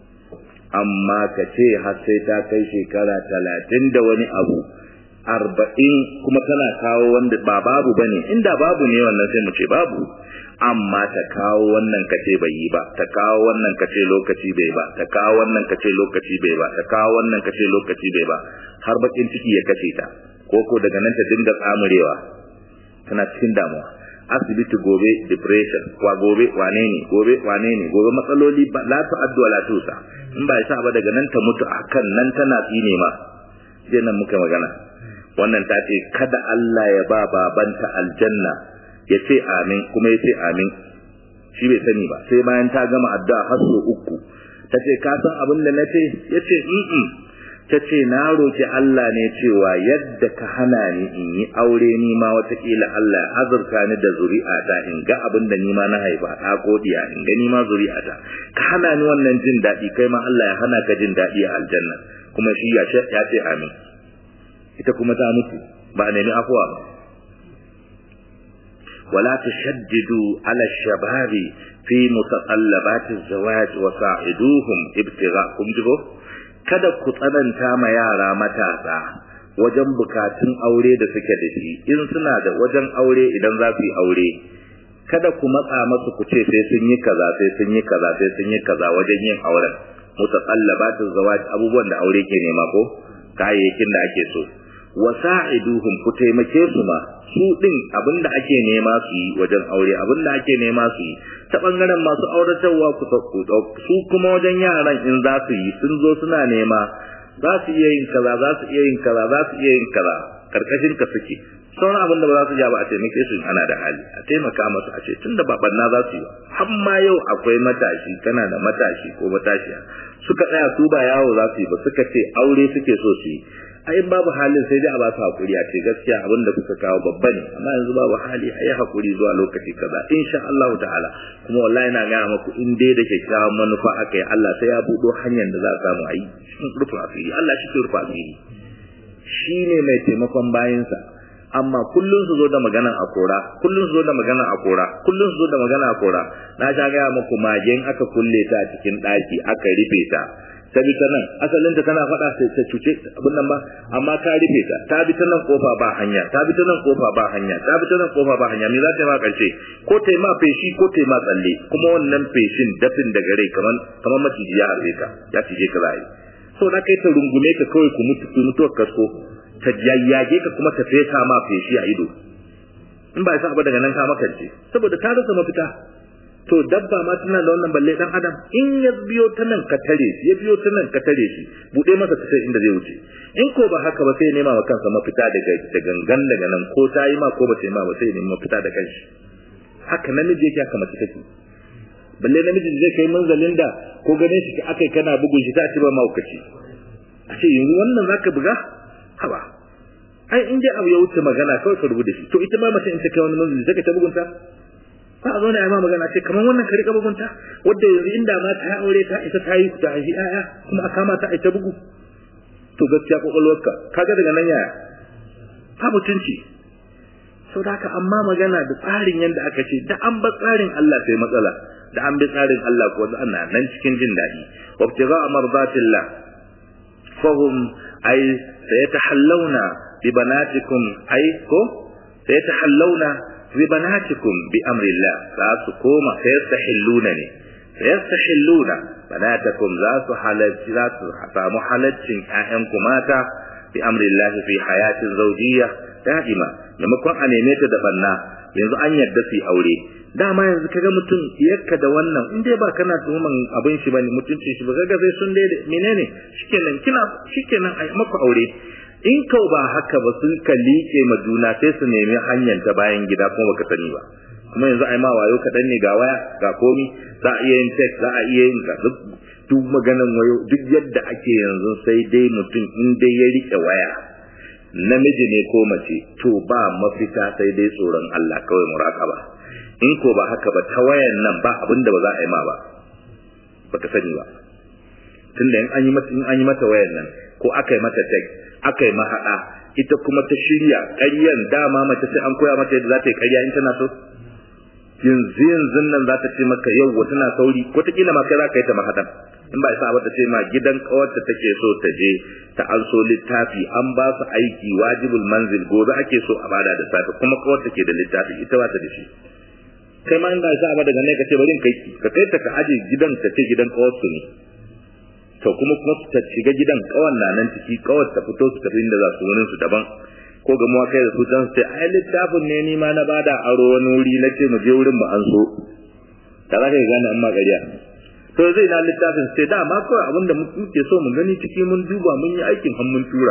amma ka ce har sai ta kai shekara talatin da wani abu arba'in kuma tana kawo wanda ba babu bane inda babu ne wannan sai mu ce babu amma ta kawo wannan kace bai yi ba ta kawo wannan kace lokaci bai ba ta kawo wannan kace lokaci bai ba ta kawo wannan kace lokaci bai ba har bakin ciki ya kace ta ko ko daga nan ta dinga tsamurewa tana cikin damuwa asibiti gobe depression kwa gobe wane ne gobe wane ne gobe matsaloli ba la ta'addu wala tusa in ba yasa ba daga nan ta mutu akan nan tana tsine ma je nan muka magana wannan ta ce kada Allah ya ba babanta aljanna ya ce amin kuma ya ce amin shi bai sani ba sai bayan ta gama addu'a har so uku ta ce ka san abin da na ce ya ce ta ce na roki Allah ne cewa yadda ka hana ni in yi aure ni ma watakila Allah ya azurta ni da zuri'ata in ga abin da ni ma na haifa ɗa ko diya in ga ni ma zuri'ata ka hana ni wannan jin daɗi kai ma Allah ya hana ka jin daɗi a aljanna kuma shi ya ce amin ita kuma ta mutu ba a nemi afuwa ba ولا تشددوا على الشباب في متطلبات الزواج وساعدوهم ابتغاءكم جبو kada ku tsananta ma yara matasa wajen bukatun aure da suke da shi in suna da wajen aure idan za su yi aure kada ku matsa masu ku ce sai sun yi kaza sai sun yi kaza sai sun yi kaza wajen yin auren mutaqallabatu zawaj abubuwan da aure ke nema ko kayayyakin da ake so wasa'iduhum ku taimake su ma su din abinda ake nema su yi wajen aure abinda ake nema su yi ta bangaren masu auratarwa ku su kuma wajen yaran in za su yi sun zo suna nema za su iya yin kaza za su iya yin kaza za su iya yin kaza karkashin ka suke sauran abin da ba za su ja ba a taimake su ana da hali a taimaka masu a ce tun da babanna za su yi har ma yau akwai matashi kana da matashi ko matashiya suka tsaya su ba yawo za su yi ba suka ce aure suke so su yi a in babu halin sai dai a ba su hakuri a ce gaskiya abin da kuka kawo babba ne amma yanzu babu hali a yi hakuri zuwa lokaci kaza insha Allah ta'ala kuma wallahi na gaya maku in dai da kyakkyawan manufa aka yi Allah sai ya buɗo hanyar da za a samu a yi cikin rufin asiri Allah shi ke rufa asiri shi ne mai taimakon bayansa amma kullun su zo da magana a kora kullun su zo da magana a kora kullun su zo da magana a kora na sha gaya muku magen aka kulle ta a cikin ɗaki aka rufe ta ta bi ta nan asalin ta tana faɗa sai ta cuce abin nan ba amma ka rufe ta ta bi ta nan kofa ba hanya ta bi ta nan kofa ba hanya ta bi ta nan kofa ba hanya me za ta yi ma karshe ko ta yi ma feshi ko ta yi ma tsalle kuma wannan feshin dafin daga rai kamar kamar maciji ya harbe ka ya cije ka za yi so na kai ta rungume ka kawai ku mutu ku mutuwar kasko ta yayyage ka kuma ta fesa ma feshi a ido in ba sa ba daga nan ka makance saboda ta rasa mafita to dabba ma tana da wannan balle dan adam in ya biyo ta nan ka tare shi ya biyo ta nan ka tare shi bude masa ta sai inda zai wuce in ko ba haka ba sai nema wa kansa mafita daga da gangan daga nan ko ta yi ma ko ba ta yi ma ba sai nema mafita da kanshi haka namiji yake haka mace take balle namiji zai kai manzalin da ko ganin shi akai kana bugun shi ta ci ba mahaukaci a ce yanzu wannan zaka buga haba ai in dai abu ya wuce magana kawai ka rubuta shi to ita ma mace in ta kai wani manzili sai ka ta bugunta ba a zo na ma magana ce kamar wannan ka rika bugunta wadda yanzu inda ma ta aure ta ita ta yi ta haifi ƴaƴa kuma a kama ta ita bugu to gaskiya kwakwalwarka kaga daga nan yaya ba mutunci sau da haka amma magana da tsarin yadda aka ce da an ba tsarin Allah sai matsala da an bi tsarin Allah ko ana nan cikin jin daɗi wabtiga mardatillah fahum ay sayatahallawna bi banatikum ay ko sayatahallawna bi banatikum bi amrillah za su koma sayastahilluna ne sayastahilluna banatakum za su halalci za su samu halaccin ƴaƴanku mata bi amrillah fi hayatin zawjiyya da'ima maimakon a neme ta da banna yanzu an yarda su aure dama yanzu kaga mutum yakka da wannan in dai ba kana tuhuman abin shi bane mutuncin shi ba kaga sai sun dai menene shikenan kina shikenan ai maku aure in kau ba haka ba sun ka liƙe ma juna sai su nemi hanyar ta bayan gida kuma baka sani ba kuma yanzu ai ma wayo kaɗan ne ga waya ga komi za a iya yin text za a iya yin ga duk duk maganan wayo duk yadda ake yanzu sai dai mutum in dai ya riƙe waya namiji ne ko mace to ba mafita sai dai tsoron Allah kawai muraqaba in ko ba haka ba ta wayan nan ba abin da ba za a yi ma ba baka sani ba tunda in an yi mata in an yi mata wayan nan ko aka yi mata text aka yi mahaɗa ita kuma ta shirya ƙaryan dama mace sai an koya mata yadda za ta yi ƙarya in tana so yanzu yanzu nan za ta ce maka yau wata na sauri wataƙila ma kai za ka yi ta mahaɗan in ba isa ba ta ce ma gidan ƙawarta take so ta je ta an so littafi an ba su aiki wajibul manzil gobe ake so a bada da safe kuma ƙawarta ke da littafi ita ba ta da shi kai ma in ba isa ba daga nan ka ce bari in kai ka kai ta ka aje gidan ta ce gidan ƙawarsu ne to kuma kuma su ta shiga gidan kawan na nan ciki kawar ta fito su tafi inda za su wurin su daban ko ga mu kai da su dan sai ai littafin ne ni ma na bada aro wani wuri na ce mu je wurin mu an so da za ka gane amma gariya to zai na littafin sai da ma kawai abinda muke so mu gani ciki mun duba mun yi aikin han mun tura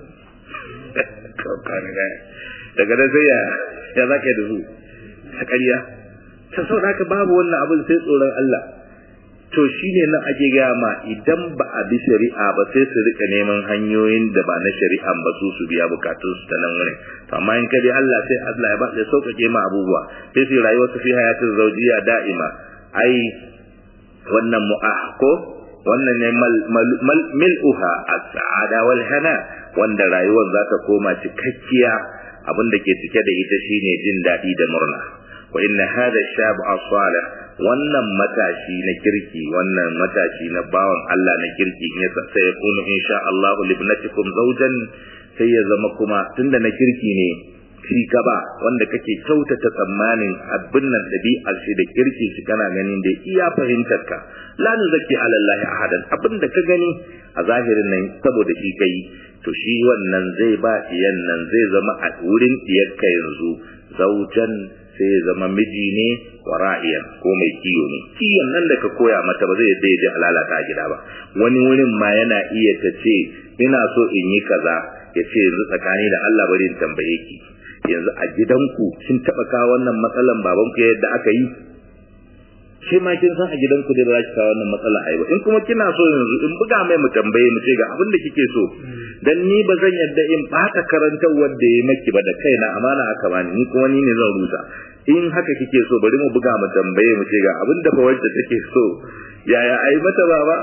daga da sai ya ya zaka da su a ƙarya ta sau da babu wannan abin sai tsoron Allah to shine nan ake gaya ma idan ba a bi shari'a ba sai su rika neman hanyoyin da ba na shari'a ba su su biya bukatun su ta nan wurin to amma in kadi Allah sai Allah ya ba ya sauƙaƙe ma abubuwa sai su rayuwar su fi hayatin zawjiya da'ima ai wannan mu'ah ko wannan ne mil'uha as-sa'ada wal hana wanda rayuwar za ta koma cikakkiya abin da ke cike da ita shine jin daɗi da murna wa inna hadha shab as-salih wannan matashi na kirki wannan matashi na bawan Allah na kirki ne sai ya kunu insha Allah libnatikum zawjan sai ya zama kuma tunda na kirki ne shi gaba wanda kake kyautata tsammanin abin nan dabi'ar shi da kirki shi kana ganin da iya fahimtar ka la nuzaki ala Allah ahadan abin da ka gani a zahirin nan saboda shi kai to shi wannan zai ba iyan nan zai zama a wurin diyarka yanzu zaujan sai ya zama miji ne wa ra'iyan ko mai kiyo ne kiyon nan da ka koya mata ba zai yadda ya je halalata a gida ba wani wurin ma yana iya ta ce ina so in yi kaza ya ce yanzu tsakani da Allah bari in tambaye ki yanzu a gidanku kin taba kawo wannan matsalan babanku yadda aka yi shi ma kin san a gidanku dai ba za ki kawo wannan matsala ai ba in kuma kina so yanzu in buga mai mu tambaye mu ce ga abin da kike so dan ni ba zan yadda in bata karantar wanda ya maki ba da kaina amana aka bani ni kuma ni ne zan rusa in haka kike so bari mu buga mu tambaye mu ce ga abin da fa wacce take so yaya ai mata baba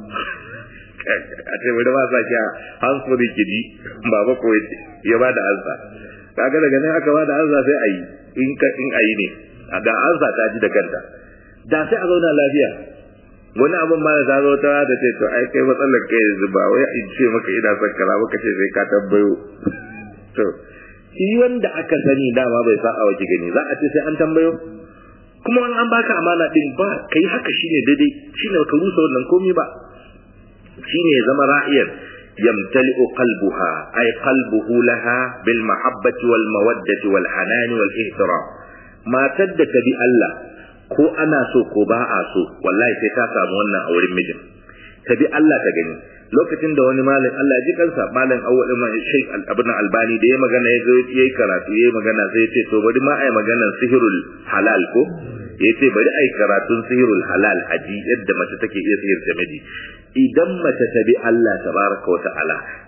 a ce bari ma sa ki hansuri kiji baba ko ya bada ansa kaga daga nan aka bada ansa sai ayi in ka in ayi ne a ga ansa ta ji da kanta da sai a zauna lafiya wani abin ma da ta zo ta da ce to ai kai matsalar kai yanzu ba wai in ce maka ina son kaza maka ce sai ka tambayo to shi wanda aka sani dama bai sa awa ki gani za a ce sai an tambayo kuma wani an baka amana din ba kai haka shine daidai shine ka rusa wannan komai ba shine ya zama ra'iyar يمتلئ قلبها أي قلبه لها بالمحبة والمودة والحنان والاحترام ما تدك بألّه ko ana so ko ba a so wallahi sai ta samu wannan a wurin mijin ta bi Allah ta gani lokacin da wani malam Allah ji kansa malam awwal ma Sheikh Al-Abna Albani da ya magana ya zo yayi karatu yayi magana sai ya ce to bari ma ai maganar sihirul halal ko ya ce bari ai karatun sihirul halal aji yadda mace take iya sihir da miji idan mace ta bi Allah tabaraka wa ta'ala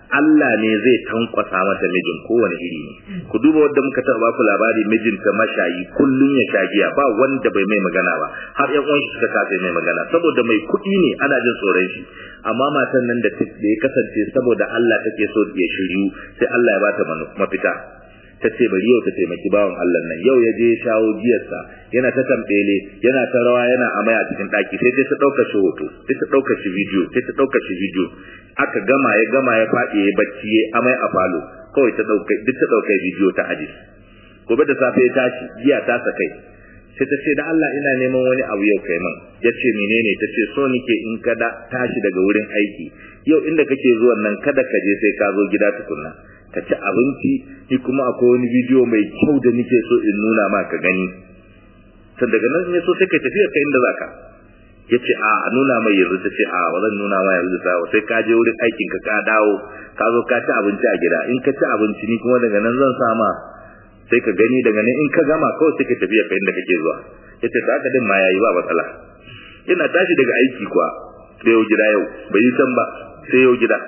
Allah ne zai tankwasa mata mijin kowane iri ne ku duba wanda muka taɓa baku labari mijinta mashayi kullun ya sha giya ba wanda bai mai magana ba har ƴan uwan shi suka kasa mai magana saboda mai kuɗi ne ana jin tsoron shi amma matan nan da ya kasance saboda Allah take so ya shiryu sai Allah ya bata mafita ta ce bari yau ta taimaki bawan Allah nan yau ya je ya shawo giyarsa yana ta tambele yana ta rawa yana amai a cikin daki sai ta dauka shi hoto sai ta dauka shi video sai ta dauka shi video aka gama ya gama ya fadi ya bacci ya amai a falo kawai ta dauka duk ta dauka video ta aji gobe da safe ya tashi giya ta sakai sai ta ce da Allah ina neman wani abu yau kai man ya ce menene ta ce so nike in ka da tashi daga wurin aiki yau inda kake zuwan nan kada ka je sai ka zo gida tukunna ka ci abinci ni kuma akwai wani bidiyo mai kyau da nike so in nuna ma ka gani san daga nan ne so sai ka tafi ka inda zaka yace a nuna mai yanzu ta ce a ba zan nuna ma yanzu ta sai ka je wurin aikin ka ka dawo ka zo ka ci abinci a gida in ka ci abinci ni kuma daga nan zan sama sai ka gani daga nan in ka gama kawai sai ka tafi ka inda kake zuwa yace ta haka din ma yayi ba matsala ina tashi daga aiki kuwa sai yau gida yau bai yi can ba sai yau gida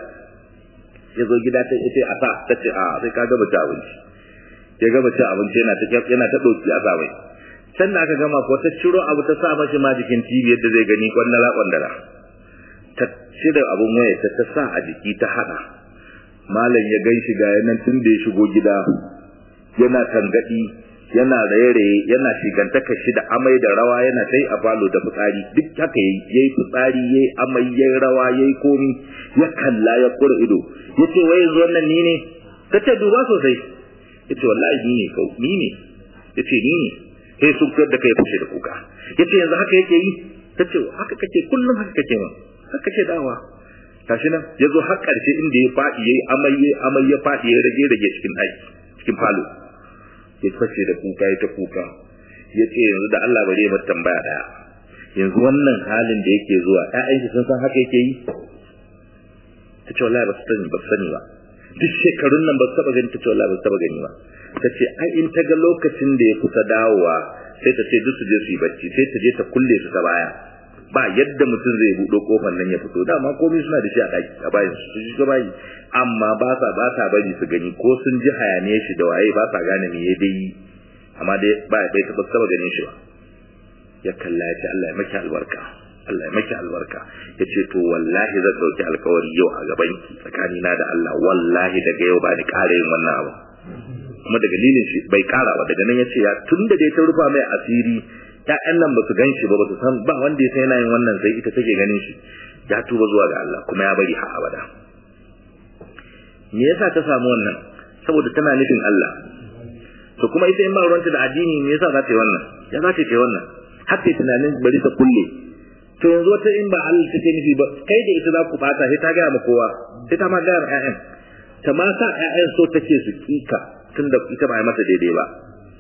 ya zo gida ta ce a sa ta ce a sai ka gaba ci abinci ya gaba ci abinci yana ta yana ta doki a sa mai can da aka gama ko ta ciro abu ta sa mashi ma jikin TV yadda zai gani kwandala kwandala ta cire abun waya ta ta sa a jiki ta hada malam ya gan shi ga yanan tun da ya shigo gida yana tangadi yana raye-raye yana shigantaka shi da amai da rawa yana sai a falo da fitsari duk haka yayi yayi fitsari yayi amai yayi rawa yayi komi ya kalla ya kura ido yace wai yanzu wannan ni ne kace duba sosai yace wallahi ni ne kau ni ne yace ni ne sai sun da kai fashe da kuka yace yanzu haka yake yi tace haka kake kullum haka kake ma haka kake dawa tashi nan yazo har karshe inda ya fadi yayi amai yayi amai ya fadi ya rage rage cikin daki cikin falo ya fashe da kuka ya ta kuka ya ce yanzu da Allah bare mu tambaya daya yanzu wannan halin da yake zuwa ƴaƴan shi sun san haka yake yi ta ce wallahi ba su sani ba su sani ba duk shekarun nan ba su taba gani ta ce wallahi ba su taba gani ba ta ce ai in ta ga lokacin da ya kusa dawowa sai ta ce duk su je su yi bacci sai ta je ta kulle su ta baya ba yadda mutum zai buɗo kofar nan ya fito dama komai suna da shi a ɗaki a bayan su su shiga bayi amma ba sa ba sa bari su gani ko sun ji hayaniye shi da waye ba sa gane me ya dai amma dai ba bai taɓa taba ganin shi ba ya kalla ya ce Allah ya maki albarka Allah ya maki albarka ya ce to wallahi zan ɗauki alkawari yau a gaban ki tsakanina da Allah wallahi daga yau ba ni ƙara yin wannan abu kuma da dalilin shi bai ƙara ba daga nan ya ce ya tun da dai ta rufa mai asiri ƴaƴan nan ba su gan shi ba ba su san ba wanda ya san yana yin wannan sai ita take ganin shi ya tuba zuwa ga Allah kuma ya bari har abada me yasa ta samu wannan saboda tana nufin Allah to kuma ita in ba ruwanta da addini me yasa za ta yi wannan ya za ta yi wannan har ta tunanin bari ta kulle to yanzu wata in ba Allah take nufi ba kai da ita za ku bata sai ta gaya ma kowa sai ta ma gaya ma ƴaƴan ta ma sa ƴaƴan so take su kika tunda ita ba yi mata daidai ba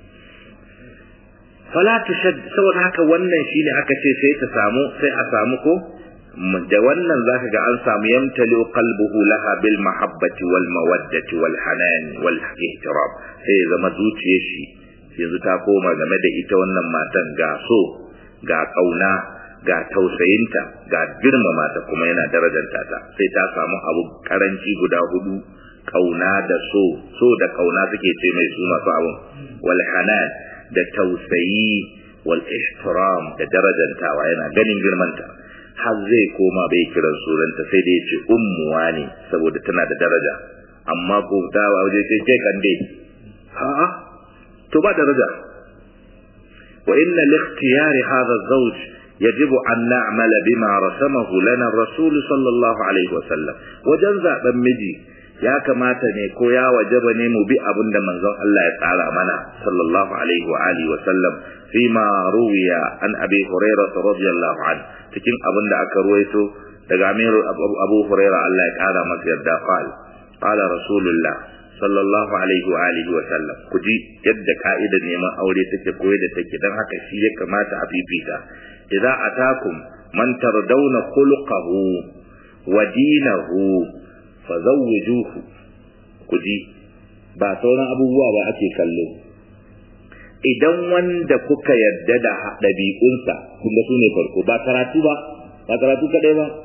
fala tushad saboda haka wannan shine aka ce sai ta samu sai a samu ko da wannan zaka ga an samu yamtali qalbuhu laha bil mahabbati wal mawaddati wal hanan wal ihtiram sai ya zama zuciyar shi yanzu ta koma game da ita wannan matan ga so ga kauna ga tausayinta ga girmama ta kuma yana darajanta ta sai ta samu abu karanci guda hudu kauna da so so da kauna suke ce mai su masu abun wal hanan da tausayi wal ihtiram da darajantawa yana ganin girmanta har zai koma bai kiran sunanta sai dai ya ce ummuwa ne saboda tana da daraja amma ko ta waje sai kai kan dai a'a to ba daraja wa inna li ikhtiyari hadha az-zawj yajibu an na'mala bima rasamahu lana ar-rasul sallallahu alaihi wa sallam wajen zaben miji ya kamata ne ko ya wajaba ne mu bi abin da manzon Allah ya tsara mana sallallahu alaihi wa alihi wa sallam fi ma ruwiya an abi hurairah radiyallahu anhu cikin abin da aka ruwaito daga amir abu hurairah Allah ya kara masa yarda qal qala rasulullah sallallahu alaihi wa alihi wa sallam ku ji yadda ka'idar neman aure take koyi da take dan haka shi ya kamata a fifita idza atakum man tardawna khuluquhu wa dinahu fazawwijuhu ku ji ba sauran abubuwa ba ake kallo idan wanda kuka yarda da ɗabi'unsa kun ga su ne farko ba karatu ba ba karatu kadai ba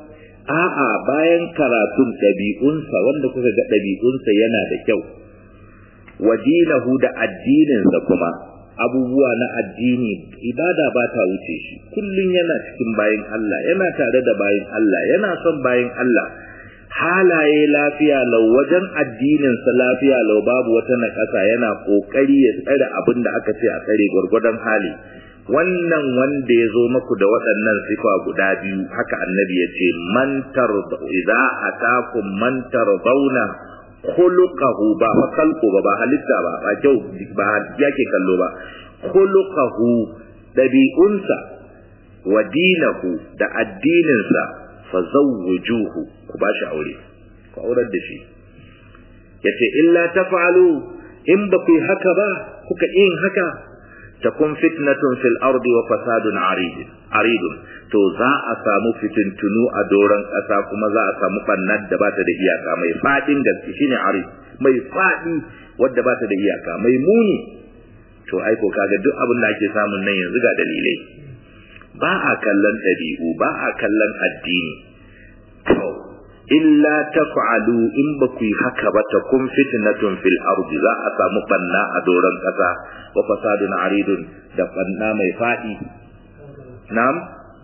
a'a bayan karatun ɗabi'unsa wanda kuka ga ɗabi'unsa yana da kyau wa dinahu da addininsa kuma abubuwa na addini ibada ba ta wuce shi kullum yana cikin bayin Allah yana tare da bayin Allah yana son bayin Allah halaye lafiya lau wajen addininsa lafiya lau babu wata naƙasa yana ƙoƙari ya tsare abin da aka ce a tsare gwargwadon hali wannan wanda ya zo maku da waɗannan sifa guda biyu haka annabi ya ce man tarda idza atakum man tardawna khuluquhu ba fa kalku ba ba halitta ba ba kyau ba yake kallo ba khuluquhu dabi'unsa wa dinahu da addininsa fa zawwijuhu ku ba shi aure ku aurar da shi yace illa taf'alu in ba ku haka ba kuka yin haka takun fitnatun fil ardi wa fasadun arid aridun to za a samu fitintunu a doron ƙasa kuma za a samu bannar da ba ta da iyaka mai fadin gaske shine arid mai fadi wadda ba ta da iyaka mai muni to ai ko kaga duk abin da ake samun nan yanzu ga dalilai ba a kallon ɗabi'u ba a kallon addini to illa taf'alu in ba ku yi haka ba ta kun fitnatun fil ardi za a samu banna a doron kasa wa fasadun aridun da banna mai fadi na'am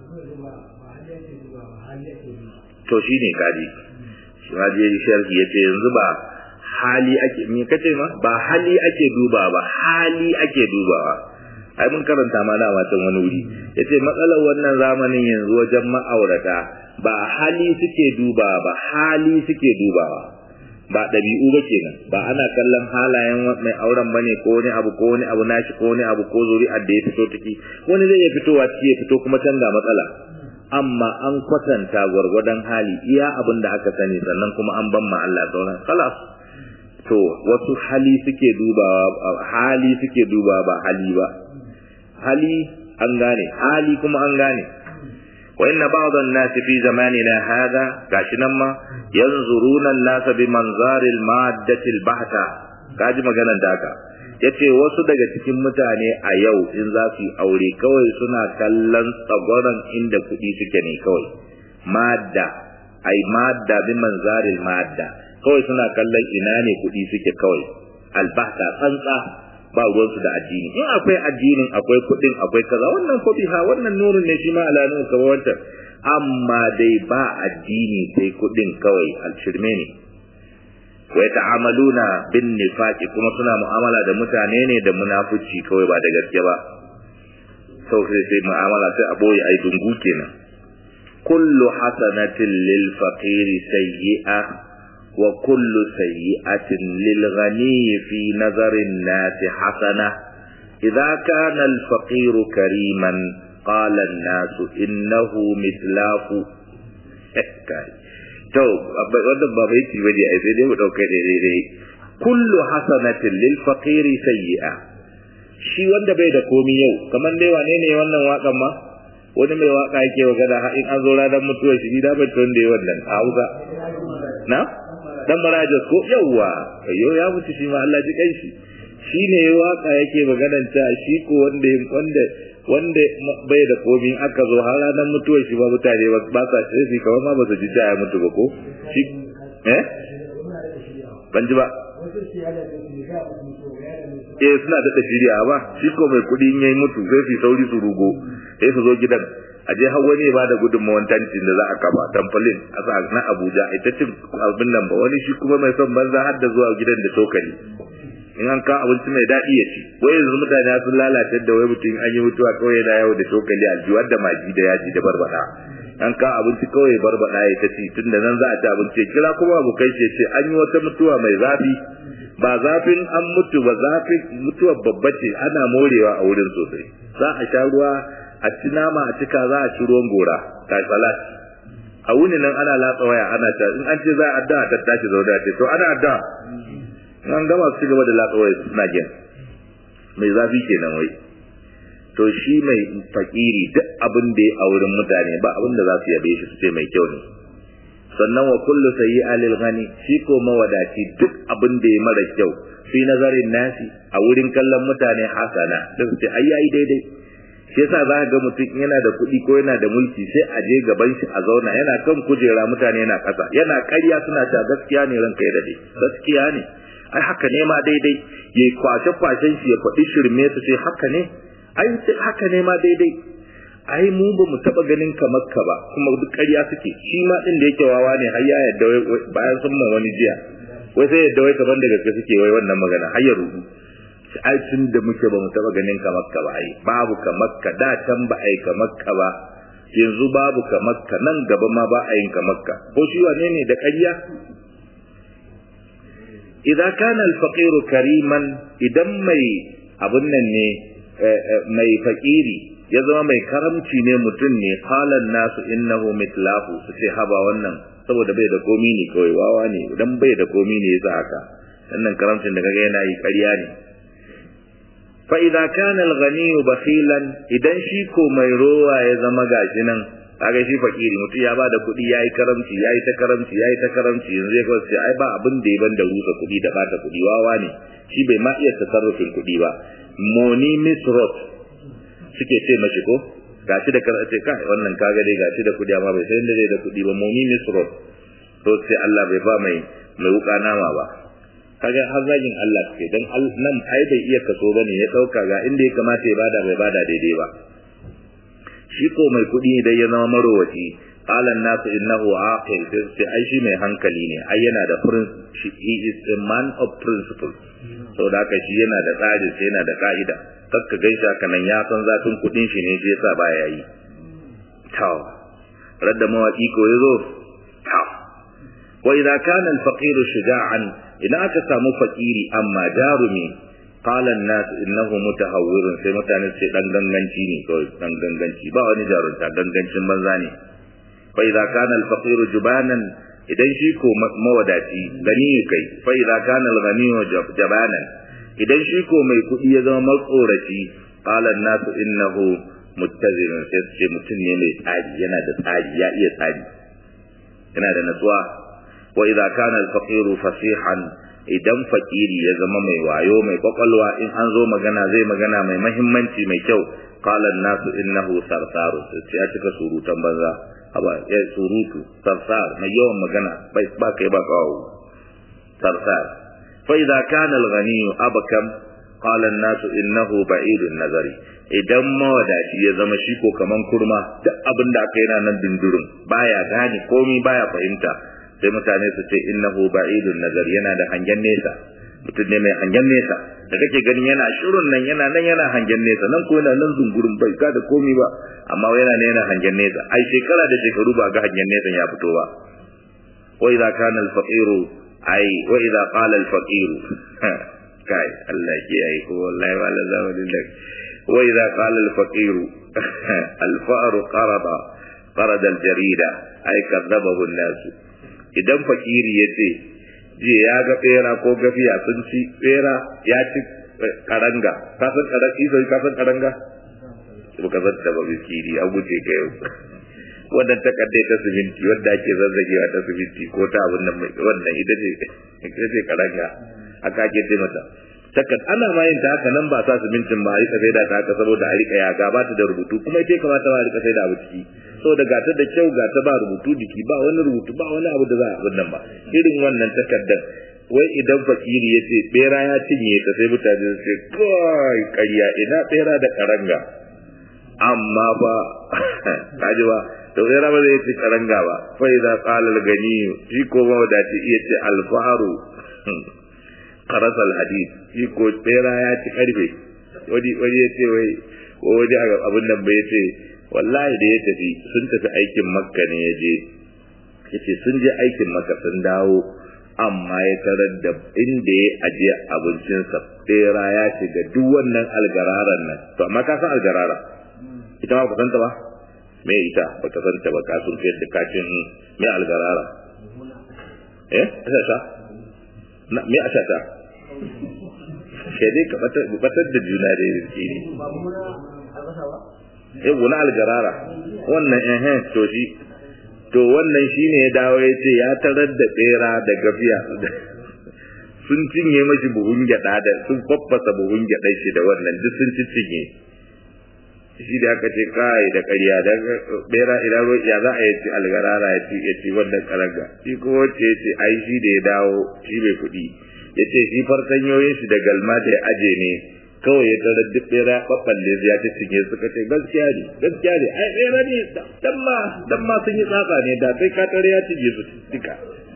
to shine kaji shi sharhi yace yanzu ba hali ake me kace ma ba hali ake duba ba hali ake dubawa ai mun karanta ma da watan wani wuri yace matsalar wannan zamanin yanzu wajen ma'aurata ba hali suke duba ba hali suke dubawa ba ɗabi'u ba kenan ba ana kallon halayen mai auren bane ko wani abu ko wani abu nashi ko wani abu ko zuri'ar da ya fito ciki wani zai iya fitowa ciki ya fito kuma canza matsala amma an kwatanta gwargwadon hali iya abin da aka sani sannan kuma an ban ma Allah sauran khalas to wasu hali suke dubawa hali suke dubawa ba hali ba hali an gane hali kuma an gane wa inna ba'd an-nas fi zamanina hadha gashi nan ma yanzuruna an-nas bi manzari al-maddati al-bahta kaji maganar da haka yace wasu daga cikin mutane a yau in za su yi aure kawai suna kallon tsagoran inda kuɗi suke ne kawai madda ai madda bi manzari al-madda kawai suna kallon ina ne kuɗi suke kawai albahta tsantsa ba ruwansu da addini in akwai addinin akwai kuɗin akwai kaza wannan kuɗi ha wannan nurin ne shi ma ala nuru kamar wancan amma dai ba addini sai kuɗin kawai alshirme ne wa ta'amaluna bin nifaqi kuma suna mu'amala da mutane ne da munafici kawai ba da gaske ba sau sai sai mu'amala sai a boye ai dungu kenan kullu hasanatin lil faqiri sayyi'a وكل سيئة للغني في نظر الناس حسنة إذا كان الفقير كريما قال الناس إنه مثلاف to wannan ba bai ci bane ai sai dai mu dauka dai dai kullu hasanatin lil faqiri sayyi'a shi wanda bai da komi yau kamar dai wane ne wannan wakan ma wani mai waka yake magana in an zo ranar mutuwar shi da bai tun da wannan a hausa na dan marajas ko yawwa ayyo ya mutu shi ma Allah ji kai shi shine waka yake maganan ta shi ko wanda wanda wanda bai da komi aka zo har ranar mutuwar shi ba mutane ba sa shi kamar ma ba su ji ya mutu ba ko shi eh ban ji ba eh suna da shirya ba shi ko mai kudi in yayi mutu sai su sauri su rugo sai su zo gidan a je har wani ba da gudunmawan tantin da za a kafa tamfolin a sa na Abuja ita cin abin nan ba wani shi kuma mai son banza har da zuwa gidan da tokali in an kawo abinci mai daɗi ya ci wai yanzu mutane sun lalace da wai mutum an yi mutuwa kawai yana yawo da tokali aljiwar da magi da yaji da barbada an kawo abinci kawai barbada ya ta ci tun da nan za a ci abinci kira kuma abokai ce ce an yi wata mutuwa mai zafi ba zafin an mutu ba zafin mutuwar babba ce ana morewa a wurin sosai za a sha ruwa a ci nama a cika za a ci ruwan gora ta salat a wuni nan ana latsa waya ana ta in an ce za a addu'a ta tashi zaune ce to ana addu'a in an gama su gaba da latsa waya suna gyan mai zafi kenan wai to shi mai fakiri duk abin da ya a wurin mutane ba abin da za su yabe shi su ce mai kyau ne sannan wa kullu sayyi'a lil ghani shi ko mawadaci duk abin da ya mara kyau fi nazarin nasi a wurin kallon mutane hasana da su ce ai yayi daidai shi yasa za ga mutum yana da kuɗi ko yana da mulki sai a je gaban shi a zauna yana kan kujera mutane na ƙasa yana ƙarya suna cewa gaskiya ne ranka ya dade gaskiya ne ai haka ne ma daidai yayi kwashe kwashen shi ya faɗi shirme su ce haka ne ai haka ne ma daidai ai mu ba mu taba ganin kamar ka ba kuma duk ƙarya suke shi ma din da yake wawa ne har ya yadda bayan sun ma wani jiya wai sai yadda wai kaman da gaske suke wai wannan magana har ya rubu ai tun da muke ba mu taba ganin kamar ka ba ai babu kamar ka da can ba ai kamar ka ba yanzu babu kamar ka nan gaba ma ba a yin kamar ka ko shi wane ne da ƙarya idan kana al-faqiru kariman idan mai abun nan ne mai fakiri ya zama mai karamci ne mutum ne halan nasu innahu mitlahu su ce haba wannan saboda bai da komi ne kawai wawa ne idan bai da komi ne yasa haka wannan karamcin da kaga yana yi ƙarya ne fa idza kana al-ghani bakhilan idan shi ko mai rowa ya zama gashi nan kaga shi fakiri mutum ya bada kuɗi yayi karamci yayi ta karamci yayi ta karamci yanzu ya kace ai ba abin da ya banda rusa kuɗi da bata kuɗi wawa ne shi bai ma iya tasarrufin kuɗi ba moni misrot suke ce mashi ko gashi da kar ce kai wannan kaga dai gashi da kudi amma bai san inda zai da kudi ba momi misro to sai Allah bai ba mai mai wuka nama ba kaga har zagin Allah ke dan nan ai bai iya kaso bane ya dauka ga inda ya kamata ya bada bai bada daidai ba shi ko mai kudi idan ya zama marowaci qala an-nasu innahu aqil sai ai shi mai hankali ne ai yana da principle he is a man of principle saboda haka shi yana da tsari sai yana da ka'ida kakka gaisha haka nan ya san zafin kudin shi ne yasa baya yi taw radda mawaki ko yazo taw wa idza kana al-faqir shuja'an idan aka samu fakiri amma jarumi qala an-nas innahu mutahawwirun sai mutane ce dan ganganci ne kawai dan ganganci ba wani jarunta gangancin banza ne fa idza kana al-faqir jubanan idan shi ko mawadaci gani kai fa idza kana al-ghani jabanan idan shi ko mai kuɗi ya zama matsoraci qala an-nasu innahu muttazirun sai ce mutum ne mai tsari yana da tsari ya iya tsari yana da natsuwa wa idza kana al-faqir fasihan idan fakiri ya zama mai wayo mai kwakwalwa in an zo magana zai magana mai mahimmanci mai kyau qala an-nasu innahu sarsaru sai ya cika surutan banza haba ya surutu sarsar mai yawan magana bai ba kai ba kawo sarsar فإذا كان الغني أبكم قال الناس إنه بعيد النظر idan mawadaci ya zama shi ko kaman kurma duk abin da aka yana nan dindurin baya gane komai baya fahimta sai mutane su ce innahu ba'idun nazar yana da hangen nesa mutum ne mai hangen nesa da kake ganin yana shirun nan yana nan yana hangen nesa nan ko yana nan zungurin bai ga da komai ba amma yana ne yana hangen nesa ai shekara da shekaru ba ga hangen nesa ya fito ba wa idza kana al-faqiru ai wa idza qala al faqir kai Allah ke ai ko wallahi wala zamanin da wa idza qala al faqir al fa'ru qarada qarada al jarida ai kadzabahu an nas idan fakiri yace je ya ga bera ko gafiya sun ci bera ya ci karanga ka san karanga sai ka san karanga ba ka san da ba bikiri a guje ka yau wannan takarda ta siminti wanda ake zazzagewa ta siminti ko ta abin nan wannan ita ce ita ce karanga aka ake ce mata takard ana ma yin ta haka nan ba sa simintin ba a rika sai da ta haka saboda a rika yaga ba ta da rubutu kuma ita kamata ba a rika sai da abu ciki saboda ga ta da kyau ga ta ba rubutu jiki ba wani rubutu ba wani abu da za a abin nan ba irin wannan takardar wai idan fakiri ya ce bera ya cinye ta sai mutane su ce kai ƙarya ina bera da karanga amma ba kaji ba to sai raba zai ci karanga ba fa idza qala al gani shi ko ba da ci iya ce al faru qaras al hadid shi ko tsera ya ci karfe wani wani ya ce wai wani abin nan bai ce wallahi da ya tafi sun tafi aikin makka ne ya je yace sun je aikin makka sun dawo amma ya tarar da inda ya ajiye abincinsa tsera ya shiga duk wannan algararan nan to amma ka san algarara ita ma ku santa ba me ita ba ta santa ba ka sun fiye da kacin me algarara eh ashasha na me ashasha sai dai ka batar da juna da yake ne eh wani algarara wannan eh eh to shi to wannan shine ya dawo ya ce ya tarar da tsera da gafiya sun cinye mashi buhun gyada da sun faffasa buhun gyada shi da wannan duk sun cinye shi da aka ce kai da ƙarya da bera ina ruwa ya za a yi ci algarara ya ci ya ci wannan karanga shi ko wacce ya ce ai shi da ya dawo shi bai kuɗi ya ce shi fartanyoyin shi da galma da ya aje ne kawai ya tarar duk bera ɓaɓɓalle ya ci cinye suka ce gaskiya ne gaskiya ne ai bera ne dan ma dan ma sun yi tsaka ne da sai ka tare ya cinye su duka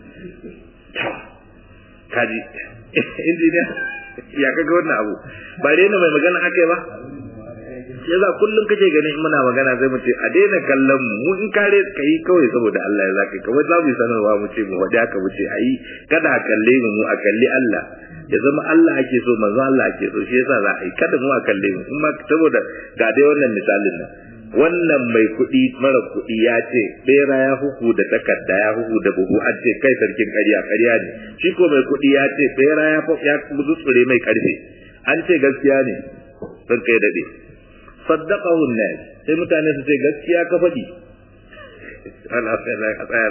kaji injiniya ya kaga wannan abu ba dai mai magana ake ba yasa kullum kake ganin in muna magana sai mu ce a daina kallon mu mu in kare kai kawai saboda Allah ya zaka kawai za mu sanarwa mu ce mu wadi haka mu ce ayi kada a kalle mu mu a kalli Allah ya zama Allah ake so manzo Allah ake so shi yasa za a yi kada mu a kalle mu kuma saboda ga dai wannan misalin nan wannan mai kuɗi mara kuɗi ya ce bera ya huku da takarda ya huku da buhu an ce kai sarkin ƙarya ƙarya ne shi ko mai kuɗi ya ce bera ya ya tsure mai ƙarfe an ce gaskiya ne don kai daɗe saddaqahu an-nas sai mutane su ce gaskiya ka faɗi Allah sai a tsaya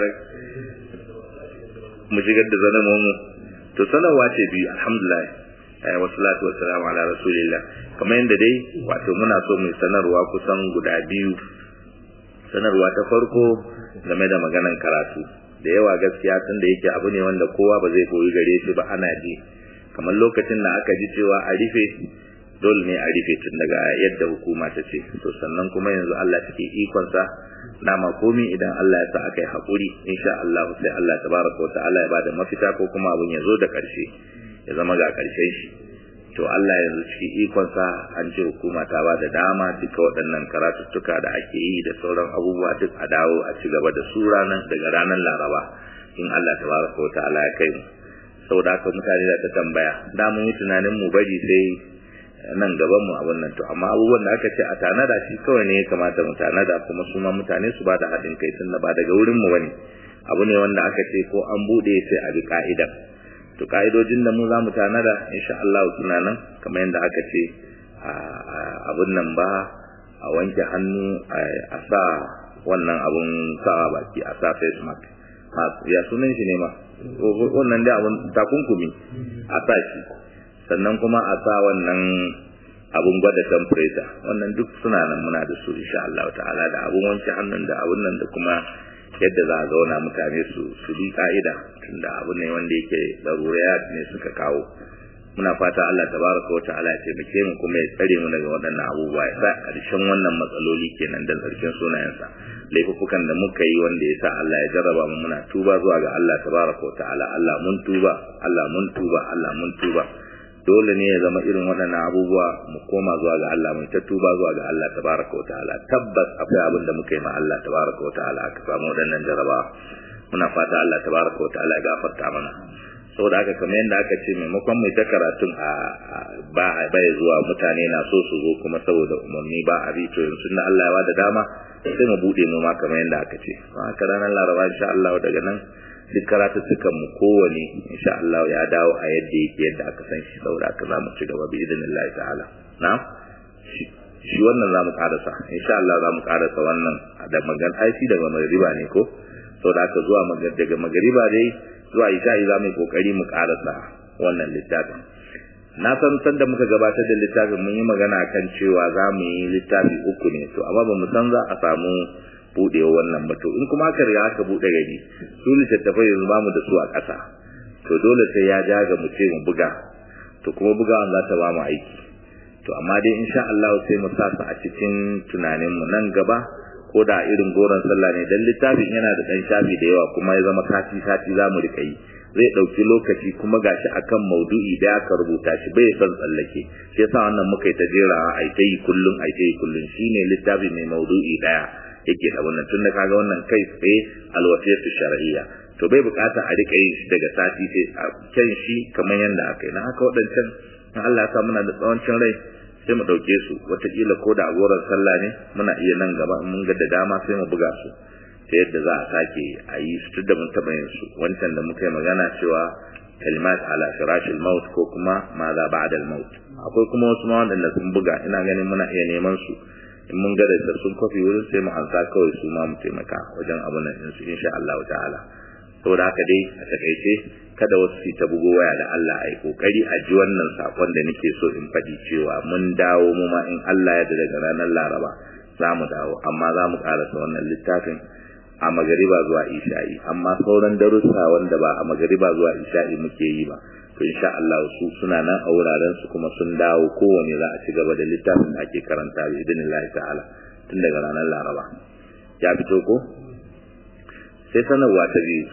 mu shigar da zanen mu to sanarwa ce biyu alhamdulillah wa salatu wa salam ala rasulillah kamar yadda dai wato muna so mu sanarwa kusan guda biyu sanarwa ta farko game da maganan karatu da yawa gaskiya tun da yake abu ne wanda kowa ba zai koyi gare shi ba ana ji kamar lokacin da aka ji cewa a rufe dole ne a rufe tun daga yadda hukuma ta ce to sannan kuma yanzu Allah take ikonsa dama komi idan Allah ya sa aka yi haƙuri insha Allah sai Allah tabaraka wa ta'ala ya bada mafita ko kuma abun ya zo da ƙarshe ya zama ga ƙarshen shi to Allah yanzu cikin ikonsa an ce hukuma ta ba da dama duka waɗannan karatuttuka da ake yi da sauran abubuwa duk a dawo a ci gaba da su ranar daga ranar Laraba in Allah tabaraka wa ta'ala ya kai mu saboda haka mutane da ta tambaya da mun yi tunanin mu bari sai nan gaban mu abun nan to amma abubuwan da aka ce a tanada shi kawai ne ya kamata mu tanada kuma su ma mutane su ba da haɗin kai tun da ba daga wurin mu bane abu ne wanda aka ce ko an bude sai a bi ka'ida to ka'idojin da mu za mu tanada insha Allah suna nan kamar yadda aka ce abun nan ba a wanke hannu a sa wannan abun sa baki a sa face mask ya sunan shi ne ma wannan dai abun takunkumi a sa shi sannan kuma a sa wannan abun gwada temperature wannan duk suna nan muna da su insha Allah ta'ala da abun wanke hannun da abun nan da kuma yadda za a zauna mutane su su bi ka'ida tunda abu ne wanda yake daruriyat ne suka kawo muna fata Allah tabaraka wa ta'ala ya taimake mu kuma ya tsare mu daga waɗannan abubuwa ya sa ƙarshen wannan matsaloli kenan da ƙarshen sunayensa laifukan da muka yi wanda ya sa Allah ya jarraba mu muna tuba zuwa ga Allah tabaraka wa ta'ala Allah mun tuba Allah mun tuba Allah mun tuba dole ne ya zama irin waɗannan abubuwa mu koma zuwa ga Allah mu ta tuba zuwa ga Allah tabaraka wa ta'ala tabbas akwai abin da muka yi ma Allah tabaraka wa ta'ala aka samu waɗannan jarraba muna fata Allah tabaraka wa ta'ala ya gafarta mana saboda haka kamar yadda aka ce maimakon mai ta karatun a ba bai zuwa mutane na so su zo kuma saboda umarni ba a to yanzu na Allah ya bada dama sai mu bude mu ma kamar yadda aka ce haka ranar laraba insha Allah daga nan duk karatuttukan mu kowane insha Allah ya dawo a yadda yake yadda aka san shi saboda haka za mu ci gaba bi idinillahi ta'ala na'am shi wannan za mu karasa insha Allah za mu karasa wannan da magan aiki daga magariba ne ko saboda haka zuwa daga magariba dai zuwa isha'i za mu yi kokari mu karasa wannan littafin na san san da muka gabatar da littafin mun yi magana kan cewa za mu yi littafi uku ne to amma ba mu san za a samu budewa wannan ba to in kuma aka riga aka bude gari su littattafai yanzu ba mu da su a ƙasa to dole sai ya ja ga mu ce mu buga to kuma bugawan za ta ba mu aiki to amma dai insha Allah sai mu sa su a cikin tunanin mu nan gaba ko da irin goron sallah ne dan littafin yana da dan shafi da yawa kuma ya zama sati sati za mu rika yi zai dauki lokaci kuma gashi akan maudu'i da aka rubuta shi bai son tsallake shi yasa wannan muka yi ta jera ai ta yi kullun ai ta yi kullun shine littafi mai maudu'i daya yake da wannan tunda kaga wannan kai tsaye alwasiyatu shar'iyya to bai bukata a rika yin shi daga sati sai a can shi kamar yanda aka yi na haka waɗancan in Allah ya sa muna da tsawancin rai sai mu ɗauke su wataƙila ko da agoran sallah ne muna iya nan gaba mun ga da dama sai mu buga su ta yadda za a sake a yi su da mun taɓa yin su wancan da muka yi magana cewa kalimat ala firashil maut ko kuma ma za ba'da al maut akwai kuma wasu ma wanda sun buga ina ganin muna iya neman su in mun ga da sun kofi wurin sai mu ansa kawai su ma mu taimaka wajen abun nan su insha Allah ta'ala saboda haka dai a takaice kada wasu su ta bugo waya da Allah ai kokari a ji wannan sakon da nake so in faɗi cewa mun dawo mu ma in Allah ya da daga ranar Laraba za mu dawo amma za mu karasa wannan littafin a magariba zuwa isha'i amma sauran darussa wanda ba a magariba zuwa isha'i muke yi ba to insha Allah su suna nan a wuraren su kuma sun dawo kowane za a ci gaba da littafin da ake karanta bi idinillahi ta'ala tun daga ranar Laraba ya fito ko sai sanarwa ta biyu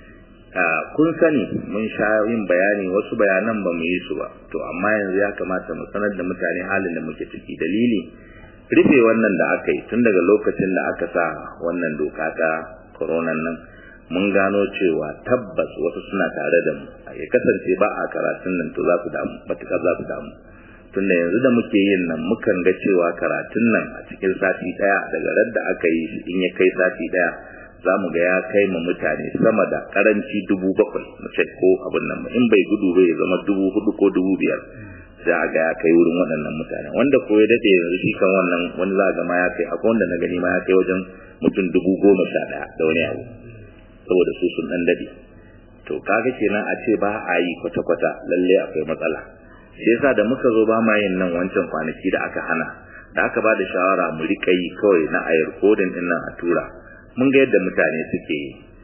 kun sani mun sha yin bayani wasu bayanan ba mu yi su ba to amma yanzu ya kamata mu sanar da mutane halin da muke ciki dalili rufe wannan da aka yi tun daga lokacin da aka sa wannan doka ta koronan nan mun gano cewa tabbas wasu suna tare da mu ya kasance ba a karatun nan to za su damu matuƙar za su damu tun da yanzu da muke yin nan mukan ga cewa karatun nan a cikin sati ɗaya daga radda aka yi shi in ya kai sati ɗaya za mu ga ya kai ma mutane sama da karanci dubu bakwai mu ce ko abin nan in bai gudu bai zama dubu hudu ko dubu biyar za a ga ya kai wurin waɗannan mutane wanda ko ya daɗe yanzu shi kan wannan wani za a ga ma ya kai akwai wanda na gani ma ya kai wajen mutum dubu goma sha ɗaya da wani abu saboda su sun ɗan daɗe to kaga kenan a ce ba a yi kwata-kwata lalle akwai matsala shi yasa da muka zo ba ma yin nan wancan kwanaki da aka hana da aka ba da shawara mu riƙa yi kawai na ayar kodin ɗin nan a tura mun ga yadda mutane suke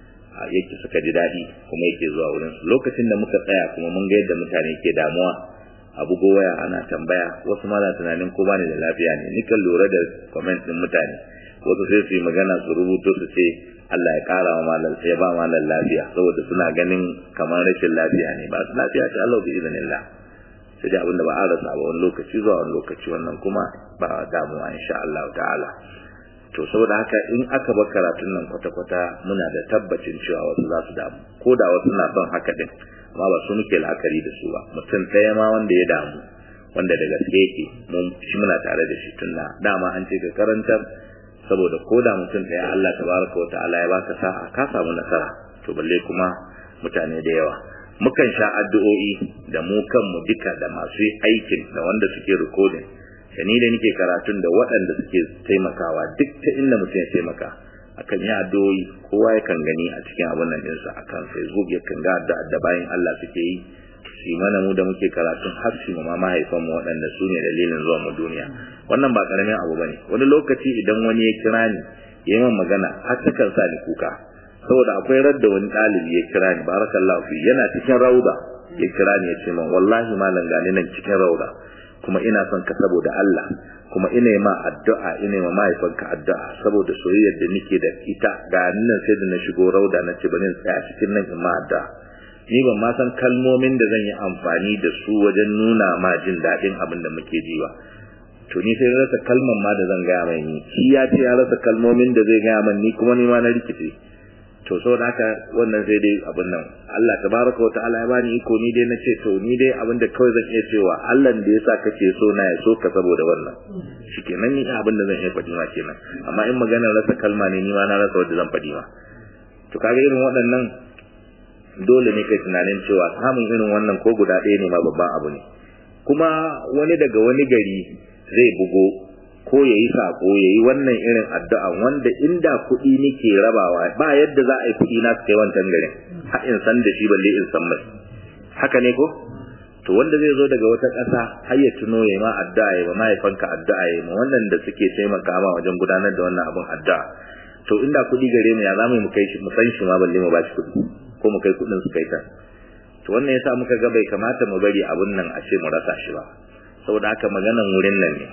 yake suka ji daɗi kuma yake zuwa wurin su lokacin da muka tsaya kuma mun ga yadda mutane ke damuwa abu waya ana tambaya wasu ma na tunanin ko bani da lafiya ne ni kan lura da comment din mutane wasu sai su yi magana su rubuto su ce Allah ya kara wa malam sai ba malam lafiya saboda suna ganin kamar rashin lafiya ne ba su lafiya ce Allah bi iznillah sai dai abinda ba a rasa ba wani lokaci zuwa wani lokaci wannan kuma ba damuwa insha Allah ta'ala to saboda haka in aka bar karatun nan kwata-kwata muna da tabbacin cewa wasu za su damu ko da wasu na son haka din amma ba su muke la'akari da su ba mutum ɗaya ma wanda ya damu wanda da gaske yake mun shi muna tare da shi tunda dama an ce ka karantar saboda ko da mutum ɗaya Allah tabaraka wa ta'ala ya baka sa'a ka samu nasara to balle kuma mutane da yawa mukan sha addu'o'i da mu kanmu duka da masu aikin da wanda suke recording da ni da nake karatun da waɗanda suke taimakawa duk ta inda mutum ya taimaka akan yi addu'o'i kowa yakan gani a cikin abin nan ɗinsa akan facebook yakan ga addu'a da bayan Allah suke yi shi mana mu da muke karatun har shi ma mahaifan mu waɗanda su ne dalilin zuwa mu duniya wannan ba karamin abu bane wani lokaci idan wani ya kira ni ya yi magana har ta kan sa ni kuka saboda akwai radda wani ɗalibi ya kira ni barakallahu fi yana cikin rauda ya kira ni ya ce min wallahi malam gani nan cikin rauda kuma ina son ka saboda Allah kuma ina ma addu'a ina ma mahaifanka addu'a saboda soyayyar da nake da ita ga nan sai da na shigo rauda na ce bari in tsaya cikin nan in ma addu'a ni ban ma san kalmomin da zan yi amfani da su wajen nuna ma jin daɗin abin da muke ji ba to ni sai rasa kalman ma da zan gaya mai ni shi ya ce ya rasa kalmomin da zai gaya min ni kuma ni ma na rikice to saboda haka wannan sai dai abin nan Allah tabaraka wa ta'ala ya bani iko ni dai nace to ni dai abin da kawai zan iya cewa Allah da yasa kake so na ya so ka saboda wannan shikenan ni abin da zan iya faɗi ma kenan amma in magana rasa kalma ne ni ma na rasa wanda zan faɗi ma to kaga irin waɗannan dole ne kai tunanin cewa samun irin wannan ko guda ɗaya ne ma babban abu ne kuma wani daga wani gari zai bugo ko ya yi sako ya yi wannan irin addu'a wanda inda kuɗi nake rabawa ba yadda za a yi kuɗi na kai wancan garin har in san da shi balle in san mai haka ne ko to wanda zai zo daga wata ƙasa har ya tuno ya ma addu'a ya ma mahaifanka addu'a ya ma wannan da suke taimaka ma wajen gudanar da wannan abin addu'a to inda kuɗi gare mu ya zamu mu kai shi mu san shi ma balle mu ba shi kuɗi ko mu kai kuɗin su kai ta to wannan yasa muka ga bai kamata mu bari abun nan a ce mu rasa shi ba saboda haka maganan wurin nan ne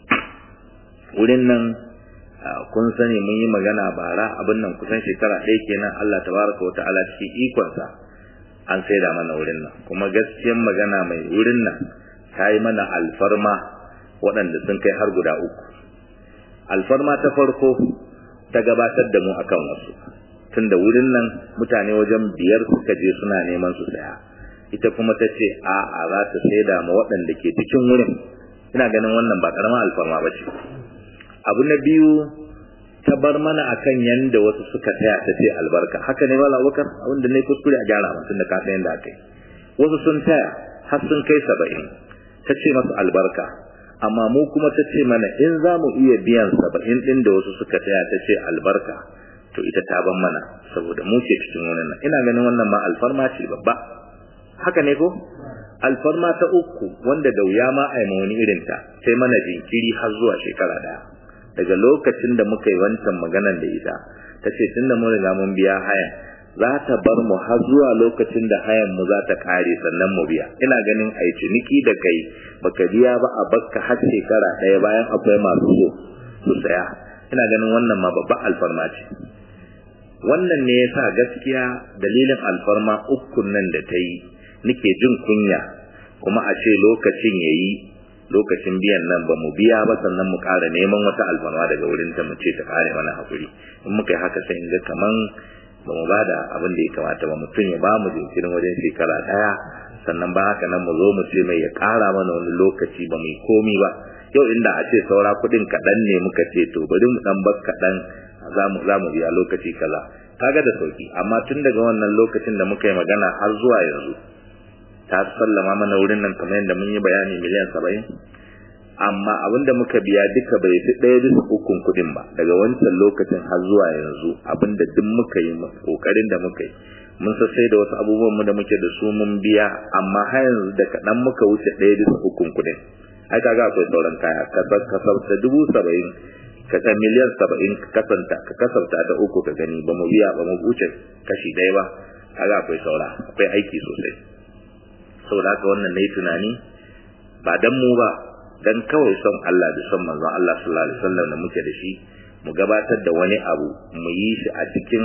wurin nan kun sani mun yi magana bara abin nan kusan shekara ɗaya kenan Allah tabaraka wa ta'ala cikin ikonsa an saida mana wurin nan kuma gaskiyan magana mai wurin nan ta yi mana alfarma waɗanda sun kai har guda uku alfarma ta farko ta gabatar da mu akan wasu tunda wurin nan mutane wajen biyar suka je suna neman su saya ita kuma ta ce a'a za ta saida ma waɗanda ke cikin wurin ina ganin wannan ba ƙaramin alfarma ba ce abu na biyu ta bar mana akan yanda wasu suka taya ta ce albarka haka ne wala wakar abinda ne kuskure a gyara mutum da kasa yanda aka yi wasu sun taya har sun kai saba'in ta ce masu albarka amma mu kuma ta ce mana in za mu iya biyan saba'in ɗin da wasu suka taya ta ce albarka to ita ta ban mana saboda mu ce cikin wannan ina ganin wannan ma alfarma ce babba haka ne ko alfarma ta uku wanda da wuya ma a yi wani irin ta sai mana jinkiri har zuwa shekara daya daga lokacin da muka yi wancan maganan da ita ta ce tun da mun riga mun biya haya za ta bar mu har zuwa lokacin da hayan mu za ta kare sannan mu biya ina ganin a yi ciniki da kai baka biya ba a bakka har shekara ɗaya bayan akwai masu so su saya ina ganin wannan ma babban alfarma ce wannan ne ya sa gaskiya dalilin alfarma ukun nan da ta yi nike jin kunya kuma a ce lokacin ya yi lokacin biyan nan ba mu biya ba sannan mu ƙara neman wata alfarma daga wurin ta mu ce ta ƙare mana haƙuri in muka yi haka sai in ga kaman ba mu ba da abin da ya kamata ba mutum ya ba mu jinkirin wajen shekara ɗaya sannan ba haka nan mu zo mu ce mai ya ƙara mana wani lokaci ba mu yi komi ba yau inda a ce saura kuɗin kaɗan ne muka ce to bari mu ɗan bar kaɗan za mu biya lokaci kaza kaga da sauki amma tun daga wannan lokacin da muka yi magana har zuwa yanzu ta sallama mana wurin nan kamar yadda mun yi bayani miliyan saba'in amma abin da muka biya duka bai fi ɗaya bisa ukun kuɗin ba daga wancan lokacin har zuwa yanzu abin da duk muka yi ƙoƙarin da muka yi mun sassai da wasu abubuwan mu da muke da su mun biya amma har yanzu da kaɗan muka wuce ɗaya bisa ukun kuɗin ai kaga akwai sauran kaya kasar ta dubu saba'in ka san miliyan saba'in ka kasanta ka kasanta da uku ka gani ba mu biya ba mu wuce kashi ɗaya ba kaga akwai saura akwai aiki sosai saboda haka wannan nayi tunani ba dan mu ba dan kawai son Allah da son manzon Allah sallallahu alaihi wasallam da muke da shi mu gabatar da wani abu mu yi shi a cikin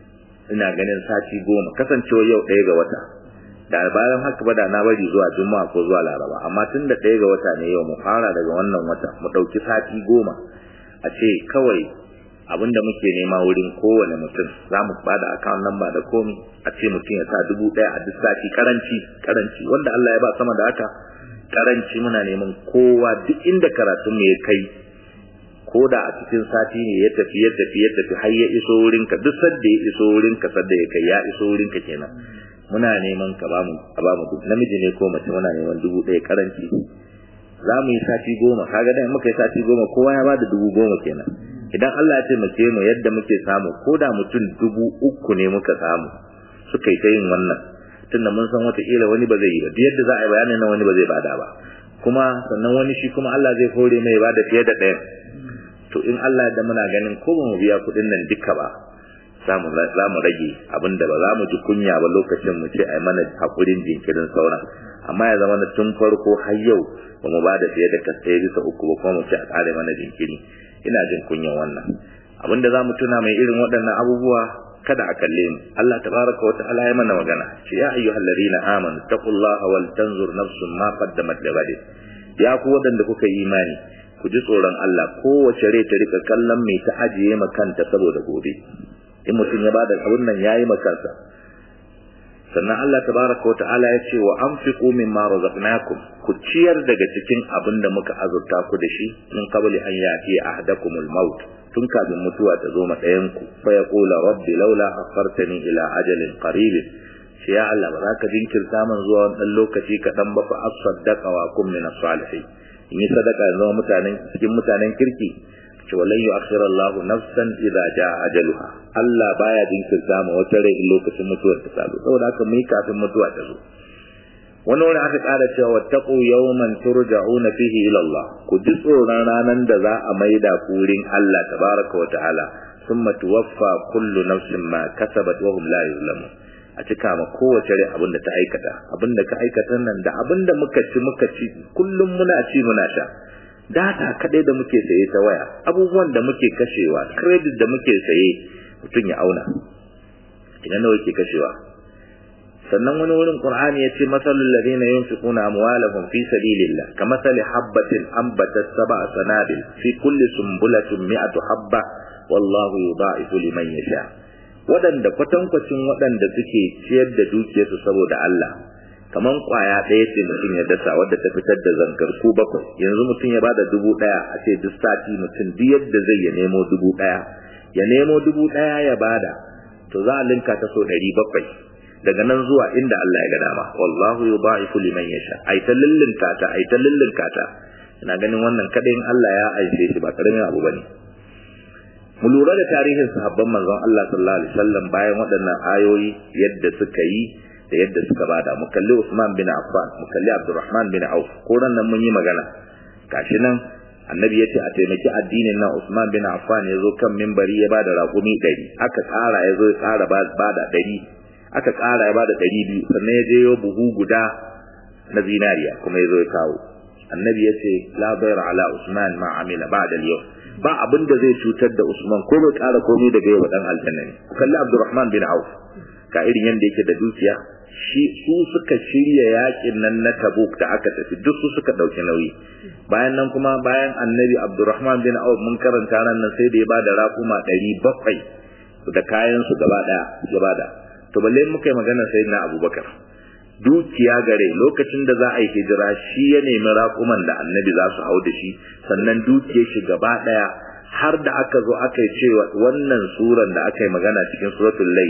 ina ganin sati goma kasancewa yau ɗaya ga wata da bayan haka ba da na bari zuwa juma'a ko zuwa laraba amma tun da ɗaya ga wata ne yau mu fara daga wannan wata mu ɗauki sati goma a ce kawai abin da muke nema wurin kowane mutum za mu bada account number da komi a ce mutum ya sa dubu ɗaya a duk sati karanci karanci wanda Allah ya ba sama da haka karanci muna neman kowa duk inda karatun mu ya kai ko da a cikin sati ne ya tafi ya tafi ya tafi har ya iso wurin ka duk sadda ya iso wurin ka sadda ya kai ya iso wurin ka kenan muna neman ka ba mu a ba mu namiji ne ko mace muna neman dubu ɗaya karanci za mu yi sati goma kaga dan muka yi sati goma kowa ya bada dubu goma kenan idan Allah ya taimake mu yadda muke samu ko da mutum dubu uku ne muka samu suka yi ta yin wannan tunda mun san wata kila wani ba zai yi ba duk yadda za a yi bayanin nan wani ba zai bada ba kuma sannan wani shi kuma Allah zai hore mai bada fiye da ɗaya to in Allah da muna ganin ko ba mu biya kuɗin nan duka ba za mu rage abinda ba za mu ji kunya ba lokacin mu ce ai mana hakurin jinkirin sauran amma ya zama na tun farko har yau ba mu bada fiye da kasai bisa uku ba kuma mu ce a kare mana jinkiri ina jin kunyan wannan abinda za mu tuna mai irin waɗannan abubuwa kada a kalle mu Allah tabaraka wa ta'ala ya mana magana ce ya ayyuhal ladina amanu taqullaha wal tanzur nafsun ma qaddamat ligad ya ku wadanda kuka yi imani ku ji tsoron Allah kowace rai ta rika kallon mai ta ajiye makanta saboda gobe in mutum ya bada abun nan yayi makansa sannan Allah tabaraka wa ta'ala ya ce wa anfiqu mimma razaqnakum ku ciyar daga cikin abin da muka azurta ku da shi min qabli an yati ahadakumul maut tun kafin mutuwa ta zo matsayanku fa ya kula rabbi laula akhartani ila ajalin qarib shi ya Allah ba za ka jinkirta man zuwa wannan lokaci kaɗan ba fa asaddaqa wa kum min as-salihin in yi sadaka zama mutanen cikin mutanen kirki ce walan yu'akhir Allah nafsan idza jaa ajaluha Allah baya jinkirta ma wata rai lokacin mutuwar ta salo saboda haka mu yi kafin mutuwa ta zo wani wani aka ƙara cewa wattaqu yawman turja'una fihi ila Allah ku ji tsoron ranan da za a maida ku wurin Allah tabaraka wa ta'ala thumma tuwaffa kullu nafsin ma kasabat wa hum la yuzlamun a cika ma kowace rai abin da ta aikata abin da ka aikata nan da abin da muka ci muka ci kullum muna ci muna sha data kadai da muke saye ta waya abubuwan da muke kashewa credit da muke saye mutum ya auna ina nawa yake kashewa sannan wani wurin qur'ani yace masalul ladina yunfiquna amwalahum fi sabilillah kamathali habatin ambatat sab'a sanabil fi kulli sumbulatin mi'atu habba wallahu yudha'ifu liman yasha wadanda kwatankwacin wadanda suke ciyar da dukiyarsu saboda Allah kaman kwaya ɗaya ce mutum ya dasa wadda ta fitar da zangar ku bakwai yanzu mutum ya bada dubu ɗaya a ce duk sati mutum duk yadda zai ya nemo dubu ɗaya ya nemo dubu ɗaya ya bada to za a linka ta so ɗari bakwai daga nan zuwa inda Allah ya ga dama wallahu yudha'ifu liman yasha ai ta lillinka ta ai ta lillinka ta ina ganin wannan kada in Allah ya aice shi ba karamin abu bane mu lura da tarihin sahabban manzon Allah sallallahu alaihi wasallam bayan waɗannan ayoyi yadda suka yi da yadda suka bada mu kalli Usman bin Affan mu kalli Abdurrahman bin Auf ko nan mun yi magana gashi nan annabi yace a taimaki addinin nan Usman bin Affan ya zo kan minbari ya bada raƙumi 100 aka ƙara ya zo ya ƙara bada 100 aka ƙara ya bada 200 sannan ya je yo buhu guda na zinariya kuma ya zo ya kawo annabi yace la bayra ala Usman ma amila ba'da al-yawm ba abin da zai cutar da Usman ko bai ƙara komai daga yau dan aljanna ne kalli Abdurrahman bin Auf ka irin yanda yake da dukiya shi su suka shirya yakin nan na Tabuk da aka tafi duk su suka dauki nauyi bayan nan kuma bayan Annabi Abdurrahman bin Auf mun karanta nan nan sai da ya bada raƙuma 700 da kayan su gaba daya gaba da to balle muka yi magana sayyidina Abubakar dukiya gare lokacin da za a yi hijira shi ya nemi raƙuman da Annabi za su hau da shi sannan dukiyar shi gaba daya har da aka zo aka yi cewa wannan suran da aka yi magana cikin suratul layl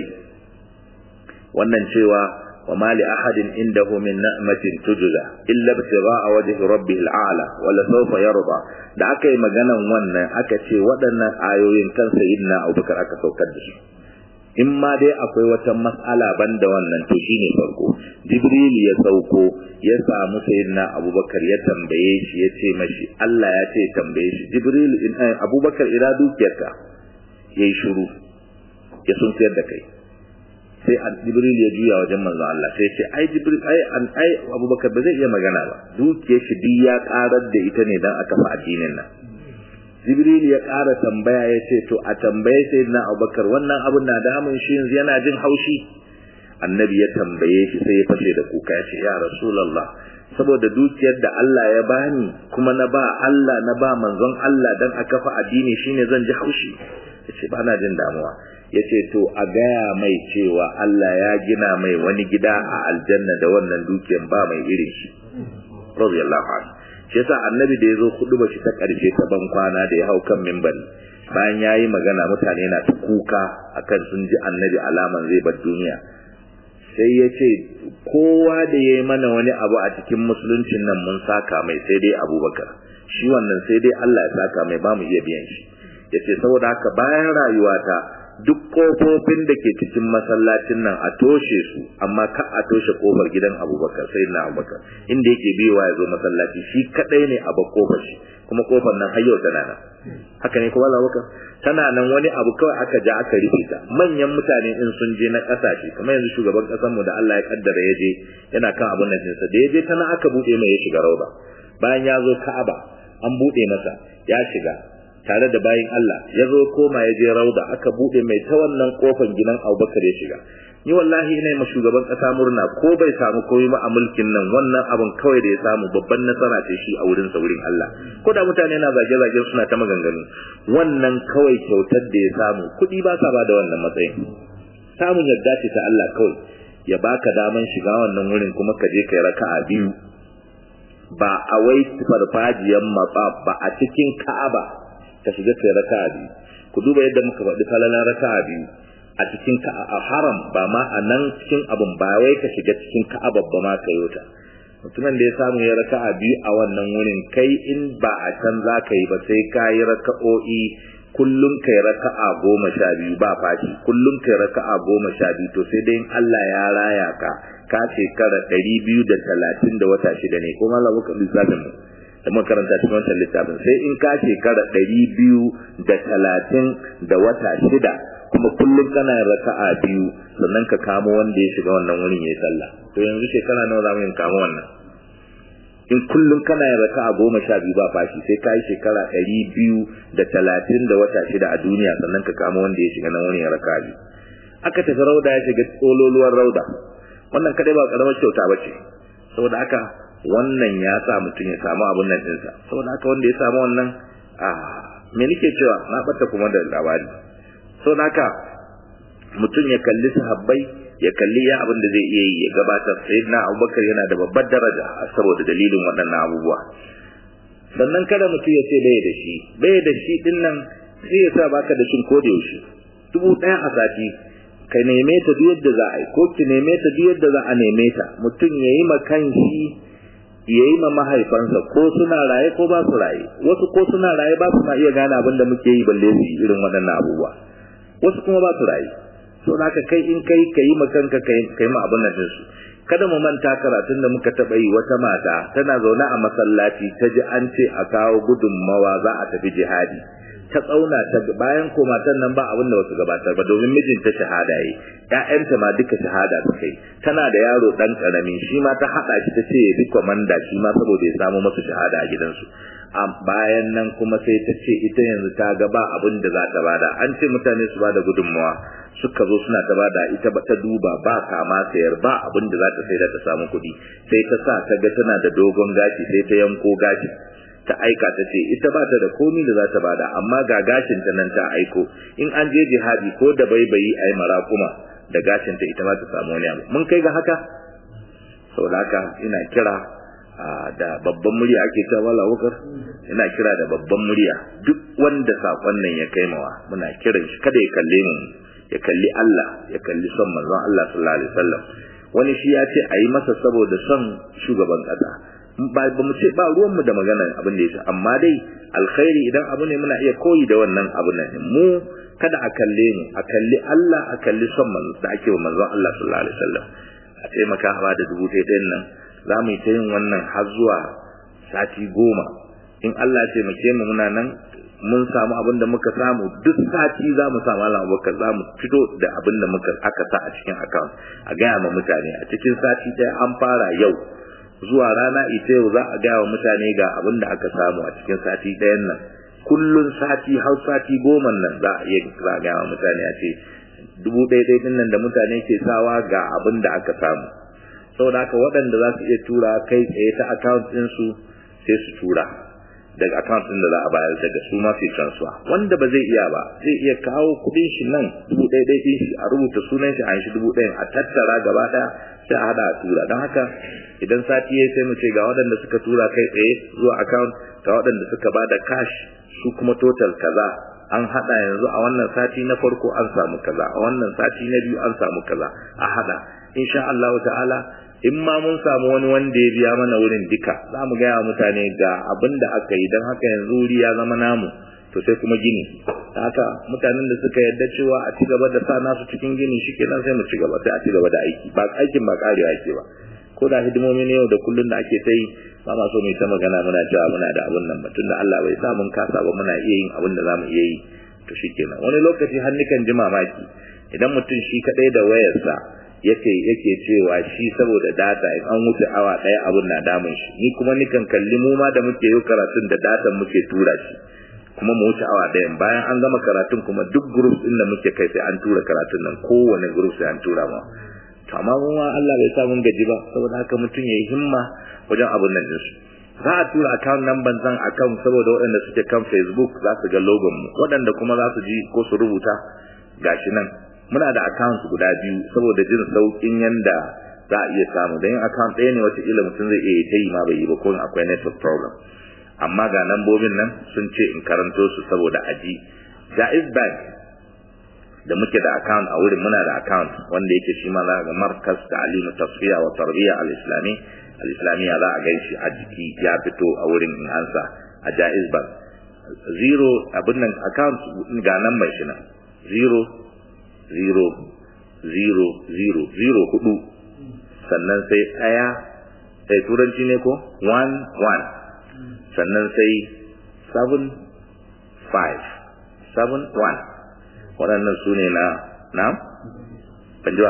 wannan cewa وما لأحد عنده من نعمة تجزى إلا ابتغاء وجه ربه الأعلى ولا سوف يرضى da aka yi maganan wannan aka ce waɗannan ayoyin kan sayyidina Abubakar aka saukar da su in ma dai akwai wata mas'ala banda wannan to shine farko Jibril ya sauko ya samu sayyidina Abubakar ya tambaye shi ya ce mashi Allah ya ce tambaye shi Jibril in Abubakar ira dukiyarka yayi shiru ya sunkiyar da kai sai jibril ya juya wajen manzo Allah sai ce ai jibril ai an ai abubakar ba zai iya magana ba dukiyar shi duk ya karar da ita ne dan aka fa addinin nan jibril ya ƙara tambaya ya ce to a tambaye sai na abubakar wannan abun na damun shi yanzu yana jin haushi annabi ya tambaye shi sai ya fashe da kuka ya ce ya rasulullah saboda dukiyar da Allah ya bani kuma na ba Allah na ba manzon Allah dan aka fa addini shine zan ji haushi yace ba na jin damuwa yace to a gaya mai cewa Allah ya gina mai wani gida a aljanna da wannan dukiyar ba mai irin shi radiyallahu anhu shi yasa annabi da yazo hudu shi ta karshe ta ban kwana da ya hau kan minbari bayan yayi magana mutane na ta kuka akan sun ji annabi alaman zai bar duniya sai ya ce kowa da ya yi mana wani abu a cikin musuluncin nan mun saka mai sai dai abubakar shi wannan sai dai Allah ya saka mai ba mu iya biyan shi ya ce saboda haka bayan rayuwata duk kofofin da ke cikin masallacin nan a toshe su amma ka a toshe kofar gidan abubakar sai na abubakar inda yake biyowa ya zo masallaci shi kadai ne a kofar shi kuma kofar nan har yau tana nan haka ne kuma abubakar tana nan wani abu kawai aka ja aka rufe ta manyan mutane in sun je na kasashe kamar yanzu shugaban kasar mu da Allah ya kaddara ya je yana kan abun nan sa da ya je tana aka bude mai ya shiga rauda bayan ya zo Ka'aba an bude masa ya shiga tare da bayin Allah ya zo koma ya je rauda aka bude mai ta wannan kofar gidan Abubakar ya shiga ni wallahi ina yi shugaban kasa murna ko bai samu komai ba a mulkin nan wannan abun kawai da ya samu babban nasara ce shi a wurin sa wurin Allah ko da mutane na zage zage suna ta maganganu wannan kawai kyautar da ya samu kuɗi ba sa ba da wannan matsayin samun yadda ce ta Allah kawai ya baka daman shiga wannan wurin kuma ka je kai raka'a biyu ba a wai farfajiyan matsaf ba a cikin Ka'aba ka shiga kai raka'a biyu ku duba yadda muka faɗi falalan raka'a biyu a cikin a haram ba ma a nan cikin abun ba wai ka shiga cikin ka'aba ba ma ka yota mutumin da ya samu ya raka'a biyu a wannan wurin kai in ba a can za ka yi ba sai ka yi raka'o'i kullum kai raka'a goma sha biyu ba fashi kullum kai raka'a goma sha biyu to sai dai Allah ya raya ka ka shekara ɗari biyu da talatin da wata shida ne kuma Allah muka lissafin mu da makaranta cikin wancan littafin sai in ka shekara ɗari biyu da talatin da wata shida kuma kullum kana raka'a biyu sannan ka kamo wanda ya shiga wannan wurin yayi sallah to yanzu shekara nawa za mu yin kamo wannan in kullum kana yin raka'a goma sha biyu ba fashi sai ka yi shekara ɗari biyu da talatin da wata shida a duniya sannan ka kamo wanda ya shiga nan wurin ya raka'a biyu aka tafi rauda ya shiga tsololuwar rauda wannan kadai ba karamar kyauta ba ce saboda haka wannan ya sa mutum ya samu abun nan ɗinsa saboda haka wanda ya samu wannan a me nake cewa na ɓata kuma da labari sau haka mutum ya kalli sahabbai ya kalli ya abin da zai iya yi ya gabatar sai na abubakar yana da babbar daraja saboda dalilin waɗannan abubuwa sannan kada mutum ya ce bai da shi bai da shi din nan sai ya sa baka da shin ko da yaushe dubu ɗaya a sati ka neme ta duk yadda za a yi ko ki neme ta duk yadda za a neme ta mutum ya yi makan shi ya yi ma mahaifansa ko suna raye ko ba su raye wasu ko suna raye ba su ma iya gane abin da muke yi balle su yi irin waɗannan abubuwa wasu kuma ba su raye so haka kai in kai ka yi ma kanka ka yi ma abin nan su kada mu manta karatun da muka taɓa yi wata mata tana zaune a masallaci ta ji an ce a kawo gudunmawa za a tafi jihadi ta tsauna ta bayan ko matan nan ba abin da wasu gabatar ba domin mijinta shahada yi ƴaƴanta ma duka shahada su kai tana da yaro dan karami shi ma ta haɗa shi ta ce ya bi komanda shi ma saboda ya samu masa shahada a gidansu a bayan nan kuma sai ta ce ita yanzu ta ga ba abin da za ta bada an ce mutane su bada gudunmawa suka zo suna ta bada ita ba ta duba ba kama sayar ba abin da za ta sai da ta samu kuɗi sai ta sa ta ga tana da dogon gashi sai ta yanko gashi ta aika ta ce ita ba ta da komi da za ta bada amma ga gashin ta nan ta aiko in an je jihadi ko da baibayi ai mara kuma da gashin ta ita ma ta samu wani abu mun kai ga haka saboda haka ina kira da babban murya ake cewa wala wakar ina kira da babban murya duk wanda sakon nan ya kai mawa muna kiran shi kada ya kalle mu ya kalli Allah ya kalli son manzon Allah sallallahu alaihi wasallam wani shi ya ce ayi masa saboda son shugaban kasa ba ba mu ce ba ruwan mu da magana abin da yake amma dai alkhairi idan abu ne muna iya koyi da wannan abu nan mu kada a kalle mu a kalli Allah a kalli son manzon da ake wa manzon Allah sallallahu alaihi wasallam a taimaka ba da dubu ɗaya nan za mu yi ta yin wannan har zuwa sati goma in Allah ya taimake mu muna nan mun samu abin da muka samu duk sati za mu samu Allah abubakar za mu fito da abin da muka aka sa a cikin account a gaya ma mutane a cikin sati ɗaya an fara yau zuwa rana ita yau za a gaya wa mutane ga abin da aka samu a cikin sati ɗayan nan kullun sati har sati goma nan za a iya za a gaya wa mutane a ce dubu ɗaya ɗaya ɗin nan da mutane ke sawa ga abin da aka samu saboda haka waɗanda za su iya tura kai tsaye ta account ɗinsu sai su tura daga account ɗin da za a bayar daga su ma su transfer wanda ba zai iya ba zai iya kawo kuɗin shi nan dubu ɗaya ɗaya ɗin shi a rubuta sunan shi a shi dubu ɗaya a tattara gaba ɗaya sai a haɗa a tura don haka idan sati ya sai mu ce ga waɗanda suka tura kai tsaye zuwa account ga waɗanda suka ba da cash su kuma total kaza an haɗa yanzu a wannan sati na farko an samu kaza a wannan sati na biyu an samu kaza a haɗa insha Allah ta'ala in ma mun samu wani wanda ya biya mana wurin duka za mu gaya mutane ga abin da aka yi don haka yanzu wuri ya zama namu to sai kuma gini haka mutanen da suka yarda cewa a ci gaba da sa nasu cikin gini shi kenan sai mu ci gaba sai a ci gaba da aiki ba aikin ba karewa ake ba ko da hidimomi ne yau da kullun da ake ta yi ba ma so mu ta magana muna cewa muna da abun nan ba tunda Allah bai sa mun kasa ba muna iya yin abin da zamu iya yi to shikenan wani lokaci har nikan ji mamaki idan mutum shi kadai da wayarsa yake yake cewa shi saboda data in an wuce awa daya abun na damun shi ni kuma nikan kalli mu ma da muke yi karatun da datan muke tura shi kuma mu wuce awa ɗayan bayan an gama karatun kuma duk groups din da muke kai sai an tura karatun nan kowane group sai an tura ma to amma mu ma Allah bai sa mun gaji ba saboda haka mutum yayi himma wajen abun nan din su za a tura account number zan account saboda waɗanda suke kan Facebook za su ga logon mu waɗanda kuma za su ji ko su rubuta gashi nan muna da account guda biyu saboda jin saukin yanda za a iya samu dan account ɗaya ne wata ila mutum zai iya ta yi ma bai yi ba ko akwai network problem amma ga lambobin nan sun ce in karanto su saboda aji Jaiz Bank da muke da account a wurin muna da account wanda yake shi ma za ga markas ta'limu tasfiya wa tarbiya al-islami al-islamiyya za a ganshi a jiki ya fito a wurin in ansa a Jaiz Bank zero abin nan account ga nan mai shi nan zero zero zero zero zero hudu sannan sai ɗaya sai turanci ne ko one one sannan sai seven five seven one waɗannan su ne na na banjuwa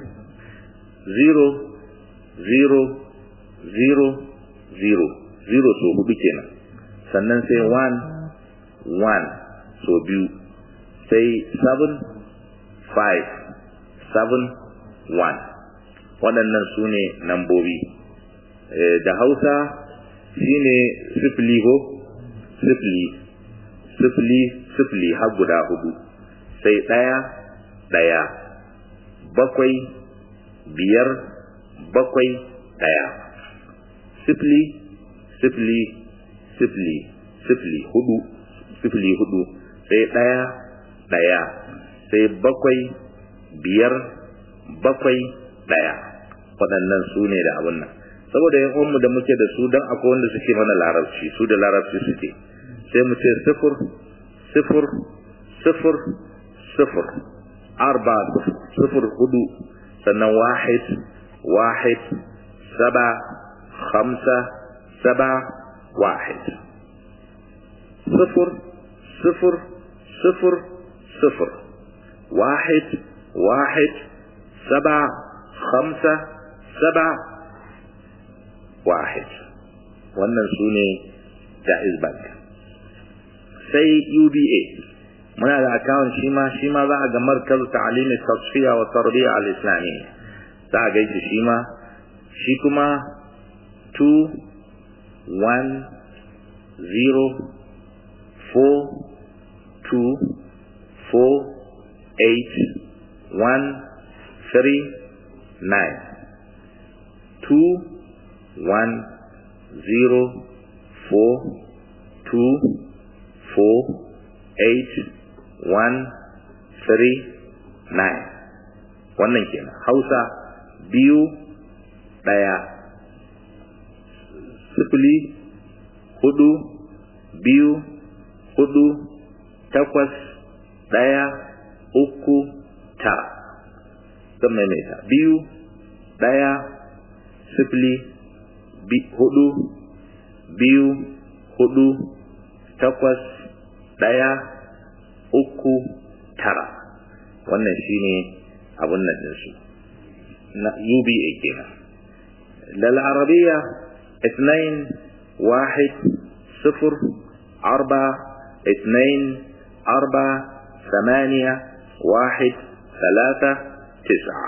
zero zero zero zero zero so hudu kenan sannan sai one one so biyu sai seven five seven one waɗannan su ne nambobi da hausa shine sifili ko sifili sifili sifili har guda hudu sai ɗaya ɗaya bakwai biyar bakwai ɗaya sifili sifili sifili sifili hudu sifili hudu sai ɗaya ɗaya sai bakwai biyar bakwai ɗaya waɗannan su ne da abin nan saboda yan uwanmu da muke da su dan akwai wanda suke mana larabci su da larabci suke sai mu ce sifur sifur sifur sifur arba sifur hudu sannan wahid wahid saba khamsa saba wahid sifur sifur sifur sifur wahid wahid saba khamsa saba wahid wannan su ne jaiz bank sai uba muna da akawun shi ma shi ma za a ga markaz ta'alimi tasfiya wa tarbiya al-islami za a gaishe shi ma shi kuma 2 1 0 4 2 4 8 1 3 9 2 one zero four two four eight one three nine wannan kenan hausa biyu ɗaya sifili hudu biyu hudu takwas ɗaya uku tara zan maimaita biyu ɗaya sifili hudu biyu hudu takwas ɗaya uku tara wannan shine abun nan ɗinsu na uba kenan lal arabiya اثنين واحد صفر أربعة اثنين أربعة ثمانية واحد ثلاثة تسعة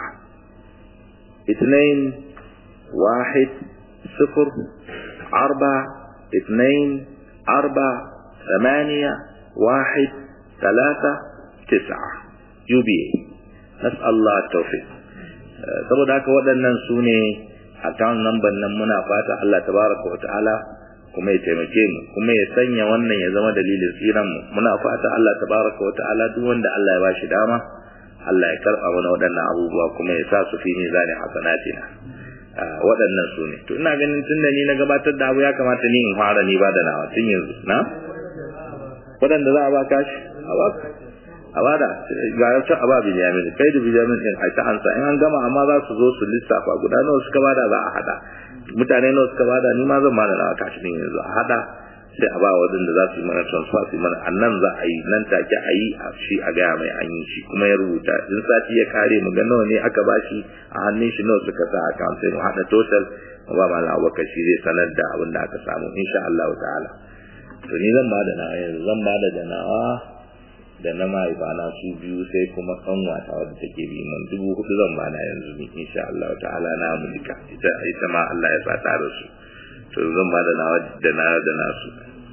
اثنين واحد صفر أربعة اثنين أربعة ثمانية واحد ثلاثة تسعة يوبي نسأل الله التوفيق saboda haka waɗannan su ne account number nan muna fata Allah tabaraka wa ta'ala kuma ya taimake mu kuma ya sanya wannan ya zama dalilin tsiran mu muna fata Allah tabaraka wa ta'ala duk wanda Allah ya bashi dama Allah ya karɓa mana waɗannan abubuwa kuma ya sa su fi mizani hasanatina waɗannan su ne to ina ganin tun da ni na gabatar da abu ya kamata ni in fara ni ba da nawa tun yanzu na waɗanda za a ba kashi a ba a ba da ga yauta a ba bijamin kai da bijamin din a ta ansa in an gama amma za su zo su lissafa guda nawa suka bada za a hada mutane nawa suka bada ni ma zan bada nawa kashi din yanzu a hada sai a ba waɗanda za su yi mana transfer su yi mana annan za a yi nan take a yi a shi a gaya mai an yi shi kuma ya rubuta in sati ya kare mu ga nawa ne aka ba shi a hannun shi nawa suka sa account sai mu haɗa total mu ba malam abubakar shi zai sanar da abin da aka samu insha Allah ta'ala to ni zan bada nawa yanzu zan bada da nawa da na mahaifana su biyu sai kuma kanwata wadda take bi man dubu hudu zan bana yanzu ni insha Allah ta'ala na mulka ita ita ma Allah ya sa ta da su to zan bada nawa da na da nasu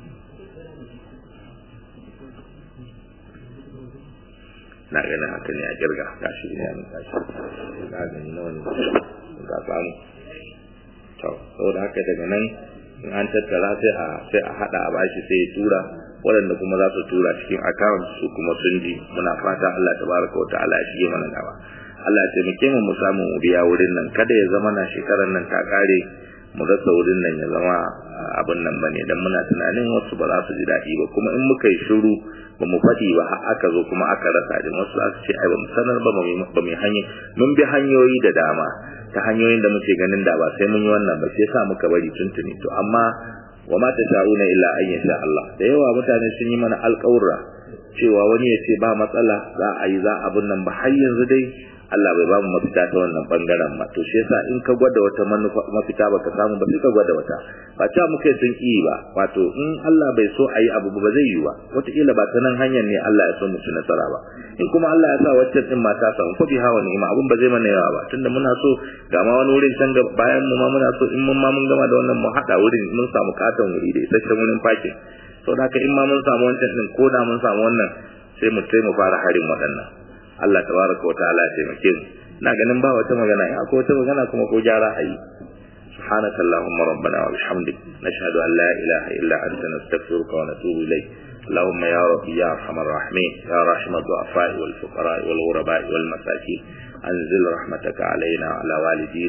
na ganin haka ne a kirga gashi ne a gashi na gani nawa ne ga samu to saboda haka daga nan in an tattara sai a sai a hada a bashi sai ya tura waɗanda kuma za su tura cikin account su kuma sun ji muna fata Allah tabaraka wa ta'ala ya shige mana gaba Allah ya taimake mu mu samu mu biya wurin nan kada ya zama na shekarar nan ta kare mu rasa wurin nan ya zama abin nan bane dan muna tunanin wasu ba za su ji daɗi ba kuma in muka yi shiru ba mu faɗi ba har aka zo kuma aka rasa din wasu za su ce ai ba mu sanar ba ba mu hanyar mun bi hanyoyi da dama ta hanyoyin da muke ganin da ba sai mun yi wannan ba sai sa muka bari tuntuni to amma wa ma tasha'una illa an yasha Allah da yawa mutane sun yi mana alƙawura cewa wani ya ce ba matsala za a yi za abun nan ba har yanzu dai Allah bai ba mu mafita ta wannan bangaren ba to shi yasa in ka gwada wata manufa mafita baka samu ba sai ka gwada wata ba ta muke sun yi ba wato in Allah bai so a yi abu ba zai yi ba wataƙila ba ta nan hanyar ne Allah ya so mu ci nasara ba in kuma Allah ya sa waccan din ma ta samu fa biha wa ni'ima abun ba zai mana yawa ba tunda muna so ga ma wani wurin can ga bayan mu ma muna so in mun ma mun gama da wannan mu hada wurin mun samu katon wuri da isasshen wurin fakin to da haka in ma mun samu wancan din ko da mun samu wannan sai mu sai mu fara harin waɗannan Allah tabaraka wa ta'ala ya taimake mu na ganin ba wata magana in akwai wata magana kuma ko gyara a yi سبحانك اللهم ربنا وبحمدك نشهد أن لا إله إلا أنت نستغفرك ونتوب إليك اللهم يا ربي يا أرحم الراحمين يا رحم الضعفاء والفقراء والغرباء والمساكين أنزل رحمتك علينا وعلى والدينا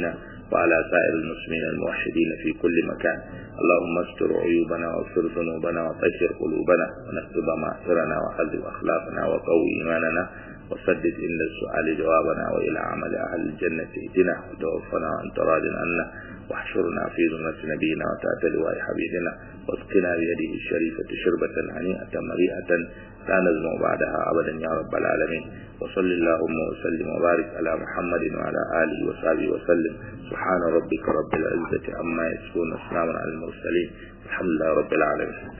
وعلى سائر المسلمين الموحدين في كل مكان اللهم استر عيوبنا واغفر ذنوبنا وطهر قلوبنا ونكتب معصرنا وحذب أخلاقنا وقوي إيماننا وسدد عند السؤال جوابنا وإلى عمل أهل الجنة اهدنا وتوفنا وأنت راض عنا واحشرنا في ذمة نبينا وتأتى لواء حبيبنا واسقنا بيده الشريفة شربة هنيئة مريئة لا نزمع بعدها أبدا يا رب العالمين وصل اللهم وسلم وبارك على محمد وعلى آله وصحبه وسلم سبحان ربك رب العزة عما يصفون وسلام على المرسلين الحمد لله رب العالمين